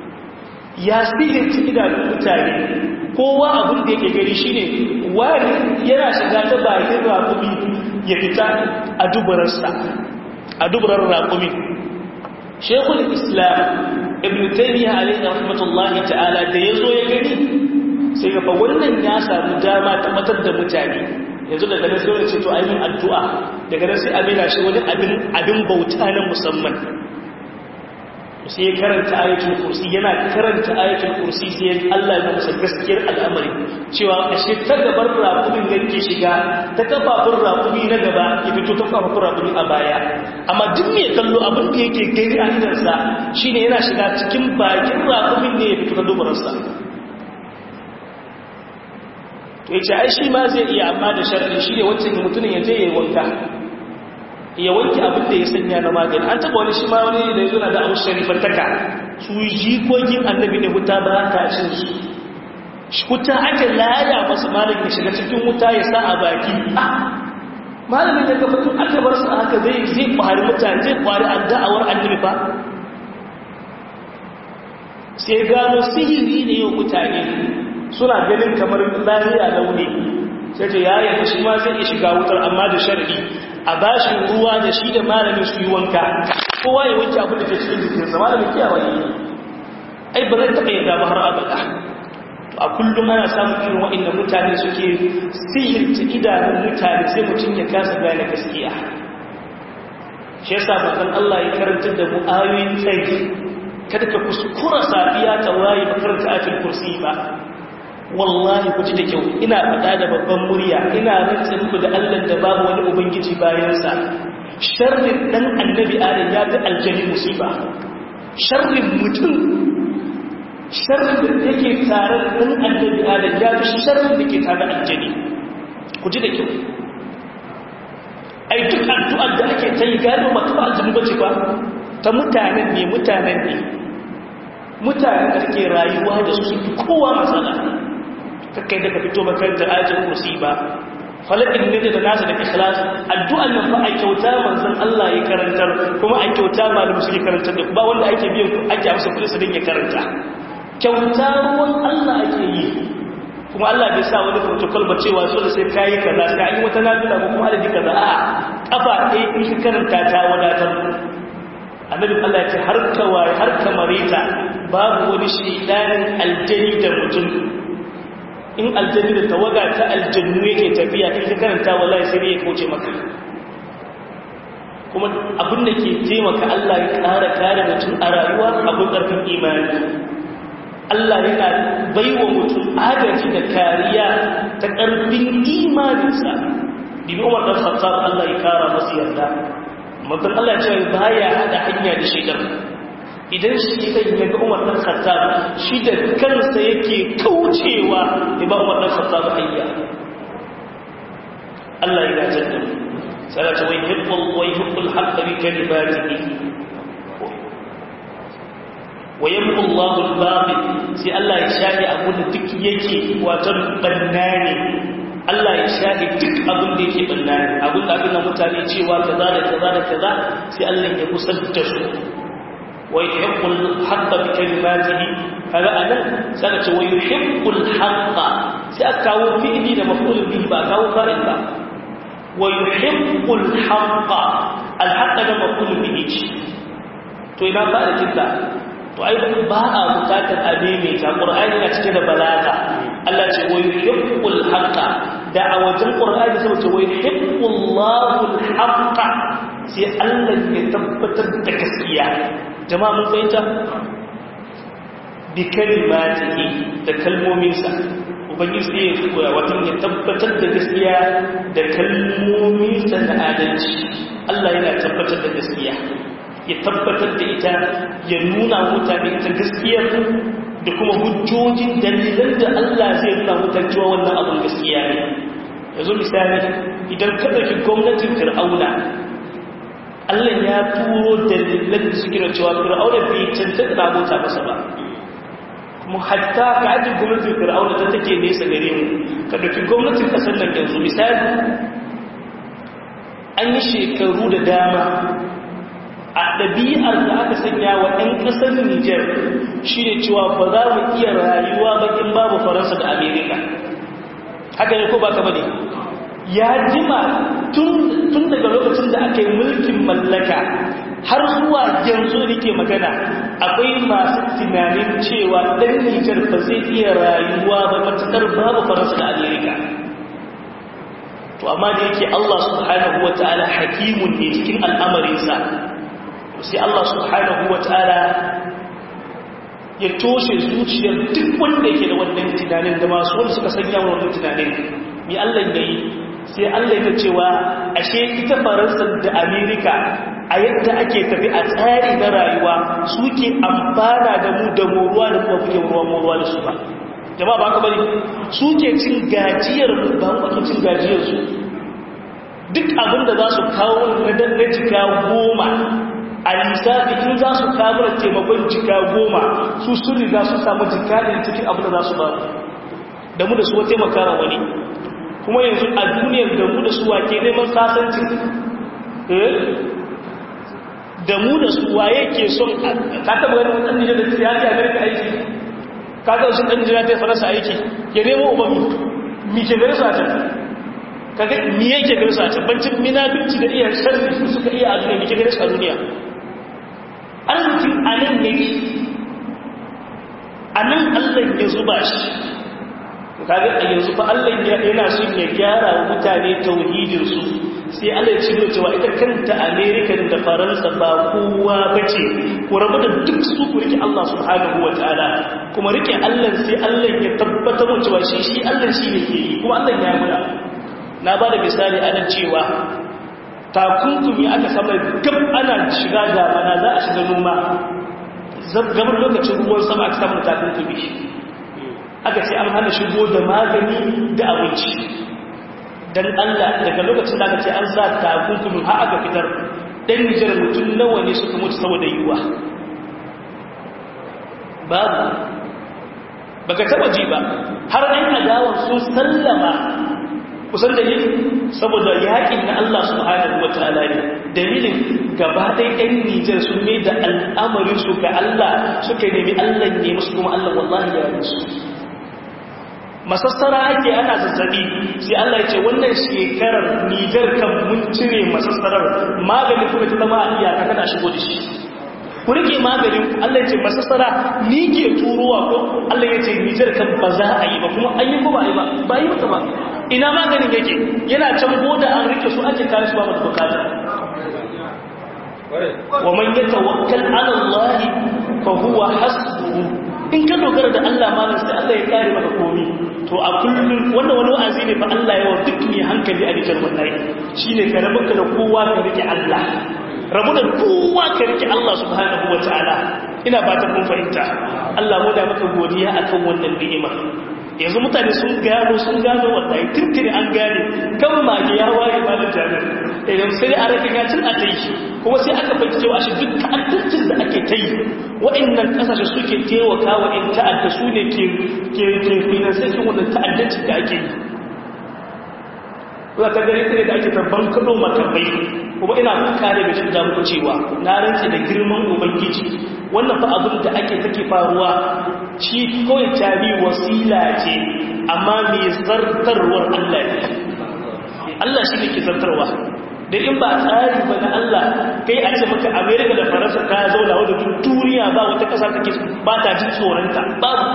ya sihirci idanun mutane kowa abin da yake gari shine wani yana shiga ta bakin raƙumi ya fita a dubarsa a dubarar raƙumi shekul islam ibn taymiyyah alayhi rahmatullahi ta'ala da yazo ya gani sai ga fa wannan ya samu dama ta matar da mutane yanzu daga nan sai wani ce to ainihin addu'a daga nan sai amina shi wani abin bauta na musamman sai ya karanta ayatul kursi yana karanta ayatul kursi sai Allah ya musa gaskiyar al'amari cewa ashe ta gabar raƙumin da ke shiga ta kafafun raƙumi na gaba ya fito ta kafafun raƙumi a baya amma duk mai kallo abin da yake gani a idansa shine yana shiga cikin bakin raƙumin ne ya fito ta dubararsa to ya ce ai shi ma zai iya amma da sharri shi ne wancan mutumin ya je ya wanka ya wanke abin da ya sanya na magani an taba wani shi ma wani da ya zuna da abu sharifantaka su jikokin annabi da wuta ba ta cin su wuta aka laya masu malamin ya shiga cikin wuta ya sa a baki malamin da ka fito aka bar su haka zai zai kwari mutane zai kwari adda'awar annabi ba sai gano sihiri ne yau mutane suna ganin kamar lahiya launi sai ta yaya shi ma zai iya shiga wutar amma da shar'i a bashi ruwa da shi da malamin su yi wanka kowa ya wanke abin da ke cikin jikinsa malamin kiyawa ne ai ba zai taɓa yadda ba har abada to a kullum ana samun irin waɗanda mutane suke sihirta idanun mutane sai mutum ya kasa gane gaskiya shi yasa manzon Allah ya karanta da mu ayoyin tsayi kada ka kuskura safiya ta waye makaranta ayatul kursi ba wallahi ku ji da kyau ina faɗa da babban murya ina rantsin ku da Allah da babu wani ubangiji bayansa sharrin dan annabi adam ya fi aljani musiba sharrin mutum sharrin da yake tare da dan annabi adam ya fi sharrin da ke tare da aljani ku ji da kyau ai duk addu'ar da ake ta yi gado ba ta aljani ba ce ba ta mutanen ne mutanen ne mutanen da ke rayuwa da su fi kowa matsala kakai daga fito makaranta ajin kursi ba falakin ne da nasa da ikhlas addu'an nan fa a kyauta manzon Allah ya karantar kuma a kyauta malamu suke karantar da ba wanda ake biyan ake amsa kudi su dinga karanta kyauta ruwan Allah ake yi kuma Allah bai sa wani protocol ba cewa so da sai kayi kaza sai an yi wata nafila ko kuma adadi kaza a kafa ɗaya in ka karanta ta wadatar annabi Allah ya ce har ka waye har ka marita babu wani shedanin aljani da mutum in aljani da tawaga ta aljannu yake tafiya in ka karanta wallahi sai ne ya kauce maka kuma abin da ke taimaka Allah ya ƙara kare mutum a rayuwa abin ƙarfin imani Allah yana baiwa mutum agaji da kariya ta ƙarfin imaninsa bibi umar ɗan khattab Allah ya kara masu yarda mutum Allah ya ce baya hada hanya da shaidan idan shi ɗan ya ga umar ɗan khattab shi da kansa yake kaucewa ya ba umar ɗan khattab hanya Allah ya gajar da mu sai ta wai hibbul wai hibbul haqqa bi kalimatihi wa yamqu Allahu al-batil sai Allah ya shafi abun da duk yake wato bannane Allah ya shafi duk abun da yake bannane abun da abin da mutane cewa kaza da kaza da kaza sai Allah ya kusanta su wa yuhibbul haqqa bi kalimatihi kaga anan sai ce wa yuhibbul haqqa sai aka kawo fi'li da maf'ul bihi ba kawo fa'il ba wa yuhibbul haqqa al-haqqa da maf'ul bihi to ina fa'il kinta to ai ba a bukatar abe mai ta qur'ani na cike da balaga Allah ce wa yuhibbul haqqa da a wajen qur'ani sai ce wa yuhibbullahu al-haqqa sai Allah ya tabbatar da gaskiya jama'a mun fahimta bi kalimatihi da kalmominsa ubangiji sai ya koya watan ya tabbatar da gaskiya da kalmominsa na adalci Allah yana tabbatar da gaskiya ya tabbatar da ita ya nuna mutane ita gaskiyar da kuma hujjojin dalilan da Allah zai nuna mutane cewa wannan abin gaskiya ne yanzu misali idan ka ɗauki gwamnatin fir'auna Allah ya turo dalilan da suke da cewa fir'auna bai cancanta da abota masa ba kuma hatta ka ajin gwamnatin fir'auna ta take nesa gare mu ka ɗauki gwamnatin ƙasar nan yanzu misali an yi shekaru da dama a ɗabi'ar da aka sanya wa ɗan ƙasar Nijar shi ne cewa ba za mu iya rayuwa bakin babu Faransa da Amerika. Haka ne ko baka bane? Ya jima tun daga lokacin da aka yi mulkin mallaka har zuwa yanzu da ke magana akwai masu tunanin cewa ɗan Nijar ba zai iya rayuwa ba matuƙar babu Faransa da Amerika. To amma da yake Allah subhanahu wa ta'ala hakimun ne cikin al'amarinsa sai Allah subhanahu wa ta'ala ya toshe zuciyar duk wanda yake da wannan tunanin da masu wanda suka sanya wannan tunanin mai Allah ya yi sai Allah ya cewa ashe ita faransa da amerika a yadda ake tafi a tsari na rayuwa suke amfana da mu da moruwa da kuma kuke ruwa moruwa da su ba jama'a ba ka bari suke cin gajiyar ba mu ake cin gajiyar su duk abin da za su kawo na jika goma a lissafi in za su kamar taimakon jika goma su sun riga su samu jika da cikin abu da za su ba da mu da su wata makara wani kuma yanzu a duniyar da mu da su wake neman sasanci da mu da su waye ke son ka taba wani ɗan nijar da ya ce amerika aiki ka taba su ɗan nijar ta yi faransa aiki ya nemo ubami mi ke gari su a can kaga mi yake gari su a can bancin minabinci da iya sharri su suka iya a duniya mi ke gari su a duniya arzikin a nan ne a nan allah ya zuba shi kaga a yanzu fa allah yana son ya gyara wa mutane tauhidinsu sai allah ya ciro cewa ita kanta amerika da faransa ba kowa ba ce ku rabu da duk su ku rike allah subhanahu wa ta'ala kuma rike allah sai allah ya tabbatar cewa shi shi allah shi ne ke yi kuma allah ya mura na ba da misali ana cewa takunkumi aka sama gab ana shiga damana za a shiga noma gabar lokacin ruwan sama aka samu takunkumi aka ce an hana shigo da magani da abinci don allah daga lokacin da aka ce an sa takunkumi har aka fitar ɗan nijar mutum nawa ne suka mutu saboda yiwuwa babu baka taba ji ba har ɗan adawar sun sallama kusan dalilin saboda yaƙin na Allah subhanahu wa ta'ala ne dalilin gaba ɗaya ɗan Nijar sun mai da al'amarin su ga Allah suka nemi Allah ne musu kuma Allah wallahi ya musu masassara ake ana zazzabi sai Allah ya ce wannan shekarar Nijar kan mun cire masassarar magani kuma ta zama a iyaka kana shigo da shi ku rike maganin Allah ya ce masassara ni ke turowa ko Allah ya ce Nijar kan ba za a yi ba kuma an yi ko ba yi ba ba yi mata ba ina maganin yake yana can boda an rike su ake kare su ba mata bukata wa man yatawakkal ala Allah fa huwa hasbuhu in ka dogara da Allah malam sai Allah ya kare maka komai to a kullum wannan wani wa'azi ne fa Allah yawa duk mai hankali a cikin wallahi shine ka rabu da kowa ka rike Allah rabu da kowa ka rike Allah subhanahu wataala ina ba ta kun fahimta Allah mu da maka godiya akan wannan ni'ima yanzu mutane sun gano sun gano wallahi tuntuni an gane kan mage ya waye malin jami'ar idan sai a rage gacin a ta yi kuma sai aka fahimci cewa shi duk ta'addancin da ake ta yi wa'annan kasashe suke taimaka wa in ta'adda su ne ke ke finansakin wannan ta'addancin da ake yi za ka gari tare da ake tabban kado makamai kuma ina kare da shi da muku cewa na rantse da girman ubangiji wannan fa abin da ake take faruwa shi kawai tabi wasila ce amma mai zartarwar Allah ne Allah shi ne ke zartarwa da in ba tsari ba na Allah kai a ce maka Amerika da Faransa ta zauna wadda duk duniya ba wata ƙasa take ba ta jin tsoronta babu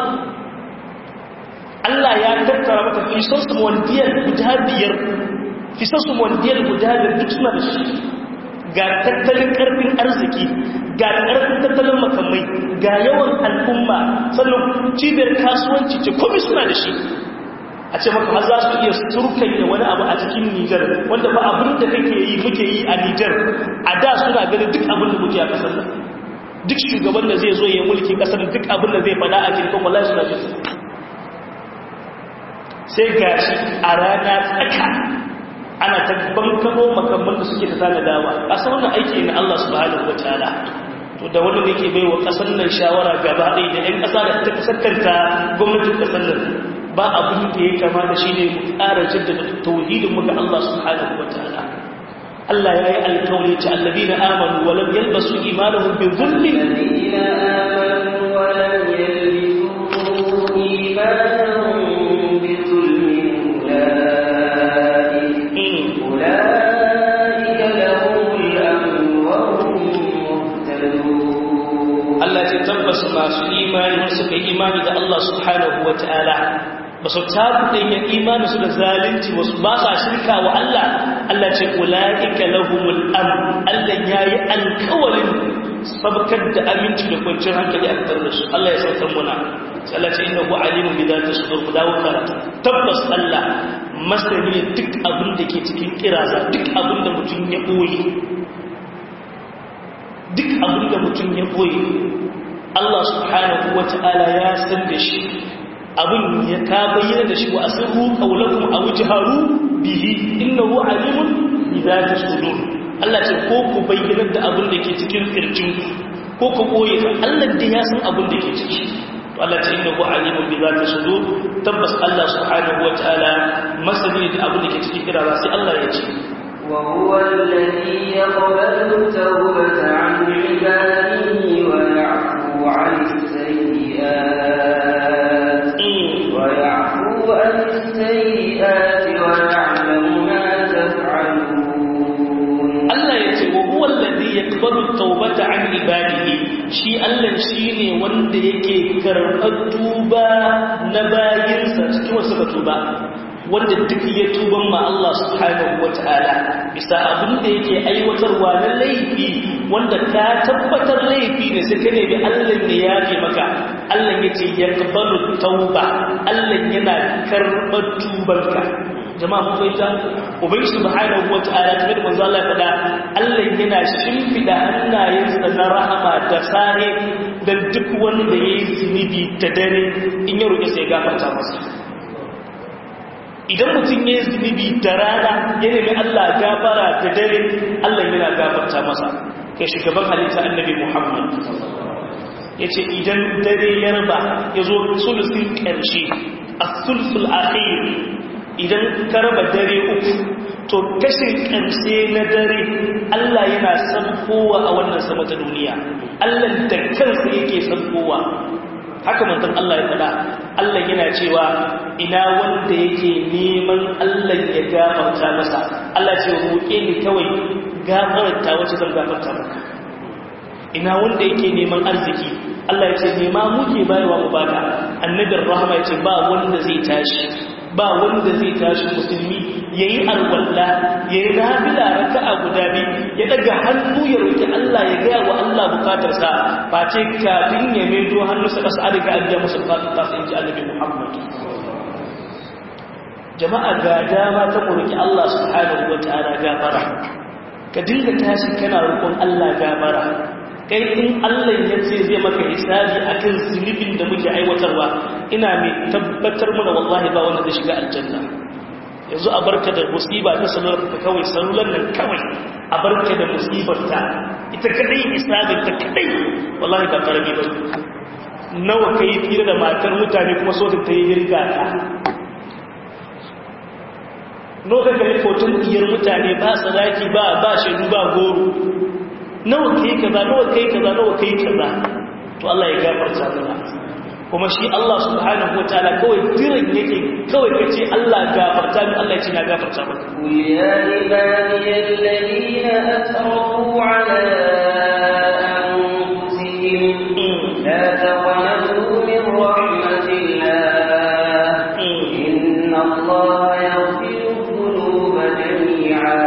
Allah ya tattara maka fisosu wandiyar guda biyar fisosu wandiyar guda biyar duk suna da shi ga tattalin karfin arziki ga karfin tattalin makamai ga yawan al'umma sannan cibiyar kasuwanci ce komai suna da shi a ce maka har za su iya surkanya wani abu a cikin Nijar wanda ba abin da kake yi muke yi a Nijar a da suna ganin duk abin da muke a kasar nan duk shugaban da zai zo ya mulki kasar duk abin da zai fada a cikin wallahi suna jin sai gashi a rana tsaka ana ta bankano makamman da suke ta tana dawa a san wannan aiki na Allah subhanahu wataala to da wanda yake bai wa kasar nan shawara gaba ɗaya da 'yan ƙasa da ta kasantanta gwamnatin kasar nan ba abin da ya kama da shi ne mu ƙara jaddada tauhidin muka Allah subhanahu wa ta'ala Allah ya yi alkawari ta allabi na amanu wa lam yalbasu imanuhum bi dhulmin الذين آمنوا ولم يلبسوا إيمانهم بظلم أولئك أولئك لهم الأمن وهم مهتدون Allah ce tabbas masu imani suka yi imani da Allah subhanahu wa ta'ala ba su tabuɗin ya imani su da zalunci wasu ba sa shirka wa Allah Allah ce ula'ika lahumul am Allah ya yi alkawarin sabkar da aminci da kwanciyar hankali a tattar da su Allah ya sautar muna sai Allah ce inna hu alimun bi zati sudur ku dawo karatu tabbas Allah masani duk abin da ke cikin kiraza duk abin da mutum ya boye duk abin da mutum ya boye Allah subhanahu wa ta'ala ya san da shi abin ya ka bayyana da shi wa asirru qawlakum aw jaharu bihi innahu alimun bi dhati sudur Allah ce ko ku bayyana da abin da ke cikin kirjin ko ku koye Allah da ya san abin da ke ciki to Allah ce innahu alimun bi dhati sudur tabbas Allah subhanahu wa ta'ala masani da abin da ke cikin kirara sai Allah ya ce وهو الذي يقبل التوبة عن عباده ويعفو عن السيئات ويعفو عن السيئات ويعلم ما تفعلون Allah ya ce wa huwa alladhi yaqbalu at-taubata 'an ibadihi shi Allah shine wanda yake karɓar tuba na bayinsa cikin wasu ka tuba wanda duk ya tuban ma Allah subhanahu wata'ala bisa abin da yake aiwatarwa na laifi wanda ka tabbatar laifi ne sai ka nemi Allah ne ya fi maka Allah ya ce yaqbalu tauba Allah yana karɓar tubanka jama'a mun fahimta ubangi subhanahu wata'ala kamar da manzo Allah ya faɗa Allah yana shimfida hannayensa na rahama da sare dan duk wanda yayi zunubi ta dare in ya roƙe sai gafarta masa idan mutum ya yi zunubi da rana ya nemi Allah gafara da dare Allah yana gafarta masa kai shugaban halitta annabi Muhammad ya ce idan dare ya raba ya zo sulusin ƙarshe a sulsul akhir idan ka raba dare uku to kashin ƙarshe na dare Allah yana sankowa a wannan sama ta duniya Allah da kansa yake sankowa haka manzon Allah ya faɗa Allah yana cewa ina wanda yake neman Allah ya gafarta masa Allah ce roƙe ni kawai gafarta wacce zan gafarta maka ina wanda yake neman arziki Allah ya ce nema muke bayarwa mu baka annabin rahama ya ce ba wanda zai tashi ba wanda zai tashi musulmi yayi alwalla yayi nafila raka'a guda biyu ya daga hannu ya roki Allah ya gaya wa Allah bukatarsa ba ce kafin ya medo hannu sa kasa adaka an biya musu bukatar ta sai ji annabi Muhammad jama'a ga dama ta roki Allah subhanahu wataala gafara ka dinga tashi kana roƙon Allah gafara kai in Allah ya ce zai maka hisabi akan zunubin da muke aiwatarwa ina mai tabbatar mana wallahi ba wanda zai shiga aljanna yanzu a barka da musiba ta salular ka kawai salular nan kawai a barka da musibar ta ita kadai hisabin ta kadai wallahi ba karami ba nawa kai fira da matar mutane kuma so ta yi girga ta nawa ka kai foton iyar mutane ba sadaki ba ba shaidu ba goro nawa kai kaza nawa kai kaza nawa kai kaza to Allah ya gafarta mana kuma shi Allah subhanahu wataala kawai jiran yake kawai kace Allah gafarta min Allah ya ce na gafarta maka قل يا عبادي الذين أسرفوا على أنفسهم لا تقنطوا من رحمة الله إن الله يغفر الذنوب جميعا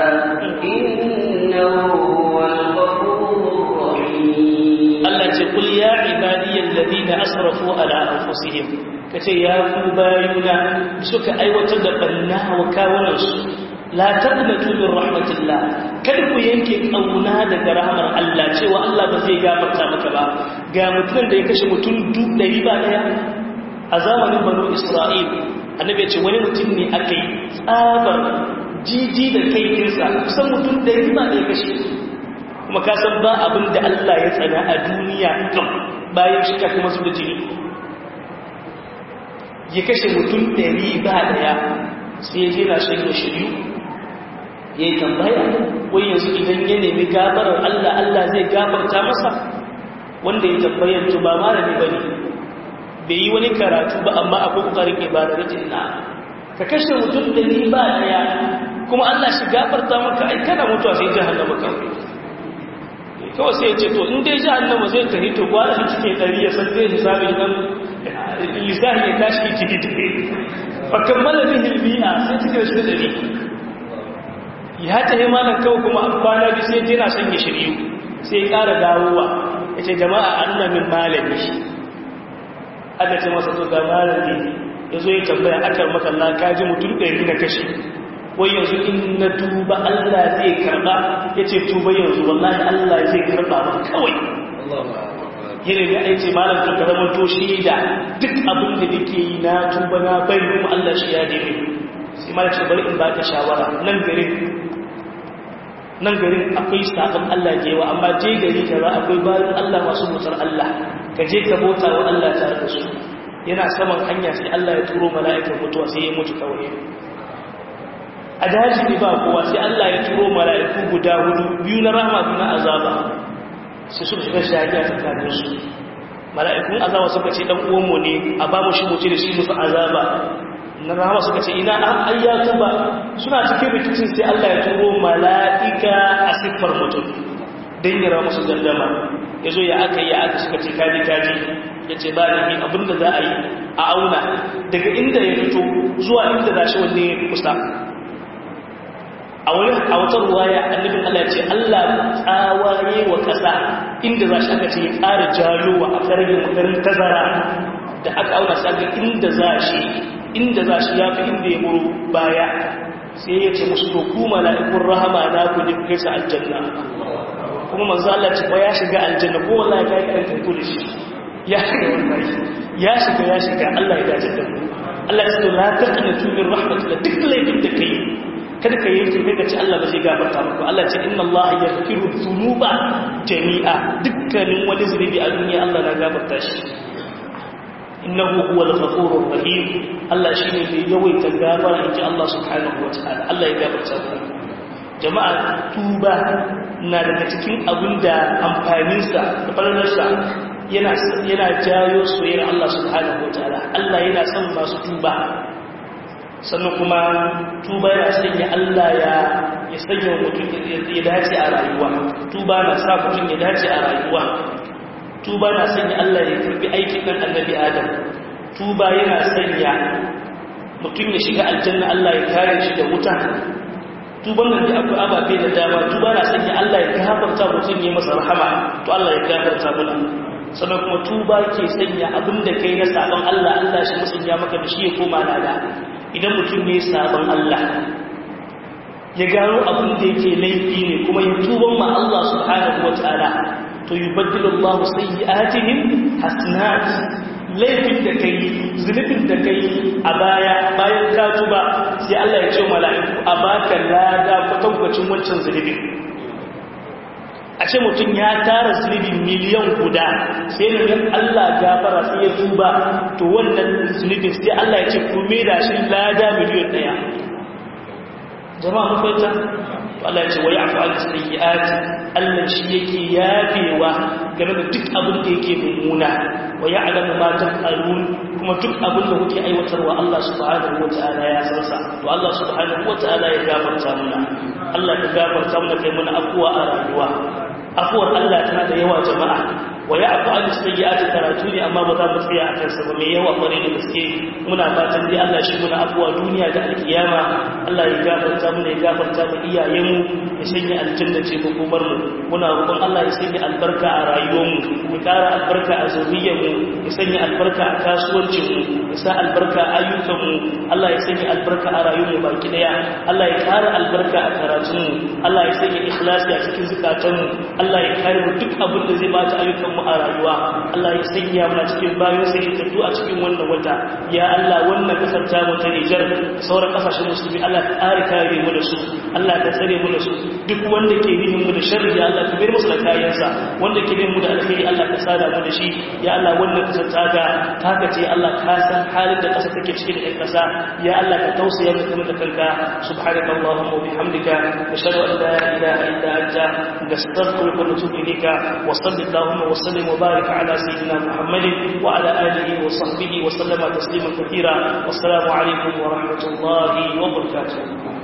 إنه هو الغفور الرحيم Allah ce kul ya ibadiyal ladina asrafu ala anfusihim kace ya ku bayuna suka aiwatar da banna wa kawunansu la taqnatu min rahmatillah kada ku yanke kauna daga rahmar Allah cewa Allah ba zai gafarta maka ba ga mutum da ya kashe mutum duk dari ba daya a zamanin banu Isra'il annabi ya ce wani mutum ne aka yi tsabar jiji da kai kinsa kusan mutum dari ba daya kashe kuma ka san ba abin da Allah ya tsana a duniya kan bayan shi kuma su da jini ya kashe mutum ɗari ba ɗaya sai ya jera shi da shiryu ya yi tambaya wai yanzu idan ya nemi gafarar Allah Allah zai gafarta masa wanda ya tambayar to ba malami ba ne bai yi wani karatu ba amma akwai ƙoƙarin ibada da jinna ka kashe mutum ɗari ba ɗaya kuma Allah shi gafarta maka ai kana mutuwa sai jahannama kawai kawai sai ce to in dai jahannama zai tafi to gwada shi cike ɗari ya san zai hisabi idan lissahi ya tashi ciki ciki fakan malamin hilmiya sai cike shi ɗari ya tafi malam kawai kuma a kwana bi sai jina son ya shiryu sai ya ƙara dawowa ya ce jama'a an nuna min malami aka ce masa to ga malami ya zo ya tambaya akar makalla kaji mutum ɗari na kashe wai yanzu in na tuba Allah zai karba ya ce tuba yanzu wallahi Allah zai karba ba kawai yana da aiki malam to zama to shi da duk abin da nake yi na tuba na bari kuma Allah shi ya dame sai malam ce bari in baka shawara nan garin nan garin akwai sabon Allah da yawa amma je gari kaza akwai bayan Allah masu mutar Allah ka je ka bauta wa Allah tare da su yana saman hanya sai Allah ya turo mala'ikan mutuwa sai ya mutu kawai a daji ne ba kowa sai Allah ya turo mala'iku guda hudu biyu na rahama biyu na azaba sai suka shiga shahiya tsakanin su mala'ikun azaba suka ce dan uwanmu ne a ba mu shi mutu da shi musu azaba na rahama suka ce ina an ayyata ba suna cikin rikicin sai Allah ya turo mala'ika a siffar mutum don yara musu gardama ya zo ya aka yi aka suka ce kaji kaji ya ce ba da abinda za a yi a auna daga inda ya fito zuwa inda za shi wanne ya kusa a wani a wata ruwaya annabin Allah ce Allah tsawaye wa ƙasa inda za shi aka ce ya ƙara jalowa a kargin garin tazara da aka auna saga inda za shi inda za shi ya fi inda ya muru baya sai ya ce musu to ku mala'ikun rahama na ku ne kai sa aljanna kuma manzo Allah ce ba ya shiga aljanna ko wallahi kai kan tantu da shi ya shiga wallahi ya shiga ya shiga Allah ya dace da mu Allah ya ce la taqnatu min rahmatillah duk laifin da kai kada ka yanke kai ka ce Allah ba zai gafarta maka Allah ce inna Allah yaghfiru dhunuba jami'a dukkanin wani zunubi a duniya Allah na gafarta shi innahu huwal ghafurur rahim Allah shine mai yawaita gafara inji Allah subhanahu wataala Allah ya gafarta mu jama'a tuba na daga cikin abinda amfaninsa da falalarsa yana yana jayo soyayyar Allah subhanahu wataala Allah yana son masu tuba sannan kuma tuba yana sanya Allah ya ya sanya mutum ya dace a rayuwa tuba na sa mutum ya dace a rayuwa tuba na sanya Allah ya karbi aikin dan annabi Adam tuba yana sanya mutum ya shiga aljanna Allah ya kare shi da wuta tuban nan da akwai ababe da dama tuba na sanya Allah ya gafarta mutum ya masa rahama to Allah ya gafarta mana sannan kuma tuba ke sanya abin da kai na sabon Allah Allah shi musanya maka da shi ya koma lada idan mutum ne sabon Allah ya gano abin da yake laifi ne kuma ya tuban ma Allah subhanahu wataala to yubaddilu Allahu sayyi'atihim hasanat laifin da kai zunubin da kai a baya bayan ka tuba sai Allah ya ce mala'iku a baka lada kwatankwacin wancan zunubin a ce mutum ya tara zunubin miliyan guda sai da Allah gafara sai ya tuba to wannan zunubin sai Allah ya ce ku da shi lada miliyan daya jama'a mun fahimta Allah ya ce wa ya'fu an sayyi'at Allah shi yake yafewa game da duk abin da yake mummuna wa ya'lamu ma taf'alun kuma duk abin da kuke aiwatarwa Allah subhanahu wata'ala ya san sa to Allah subhanahu wata'ala ya gafarta mana Allah ya gafarta mana kai mana afuwa a rayuwa afuwar Allah tana da yawa jama'a wa ya'fu an sayyi'ati karatu ne amma ba za mu tsaya a kansa ba mai yawa kware da gaske muna fatan dai Allah shi muna afuwa duniya da alkiyama Allah ya gafarta mu ya gafarta mu iyayenmu ya sanya aljanna ce ko kumar mu muna roƙon Allah ya sanya albarka a rayuwarmu ya ƙara albarka a zuriyarmu ya sanya albarka a kasuwancin mu ya sa albarka a ayyukan mu Allah ya sanya albarka a rayuwarmu baki daya Allah ya ƙara albarka a karatun mu Allah ya sanya ikhlasi a cikin zukatan mu Allah ya kare mu duk abin da zai bata ayyukan mu a rayuwa Allah ya sanya mu cikin bayan sai ya tattu a cikin wannan wata ya Allah wannan kasar ta mu ta Niger sauran kasashen musulmi Allah ka kare kare mu da su Allah ka tsare mu da su duk wanda ke nihin mu da sharri ya Allah ka bar musu da kayansa wanda ke nihin mu da alheri Allah ka sada mu da shi ya Allah wannan kasar ta ga taka ce Allah ka san halin da kasar take cikin da kasa ya Allah ka tausaya mu kuma da kanka subhanaka allahumma wa bihamdika nashhadu an la ilaha illa anta nastaghfiruka wa natubu ilayka wa sallallahu wa sallim wa barik ala sayyidina muhammadin wa ala alihi wa sahbihi wa sallama tasliman kathira wassalamu alaikum wa rahmatullahi wa barakatuh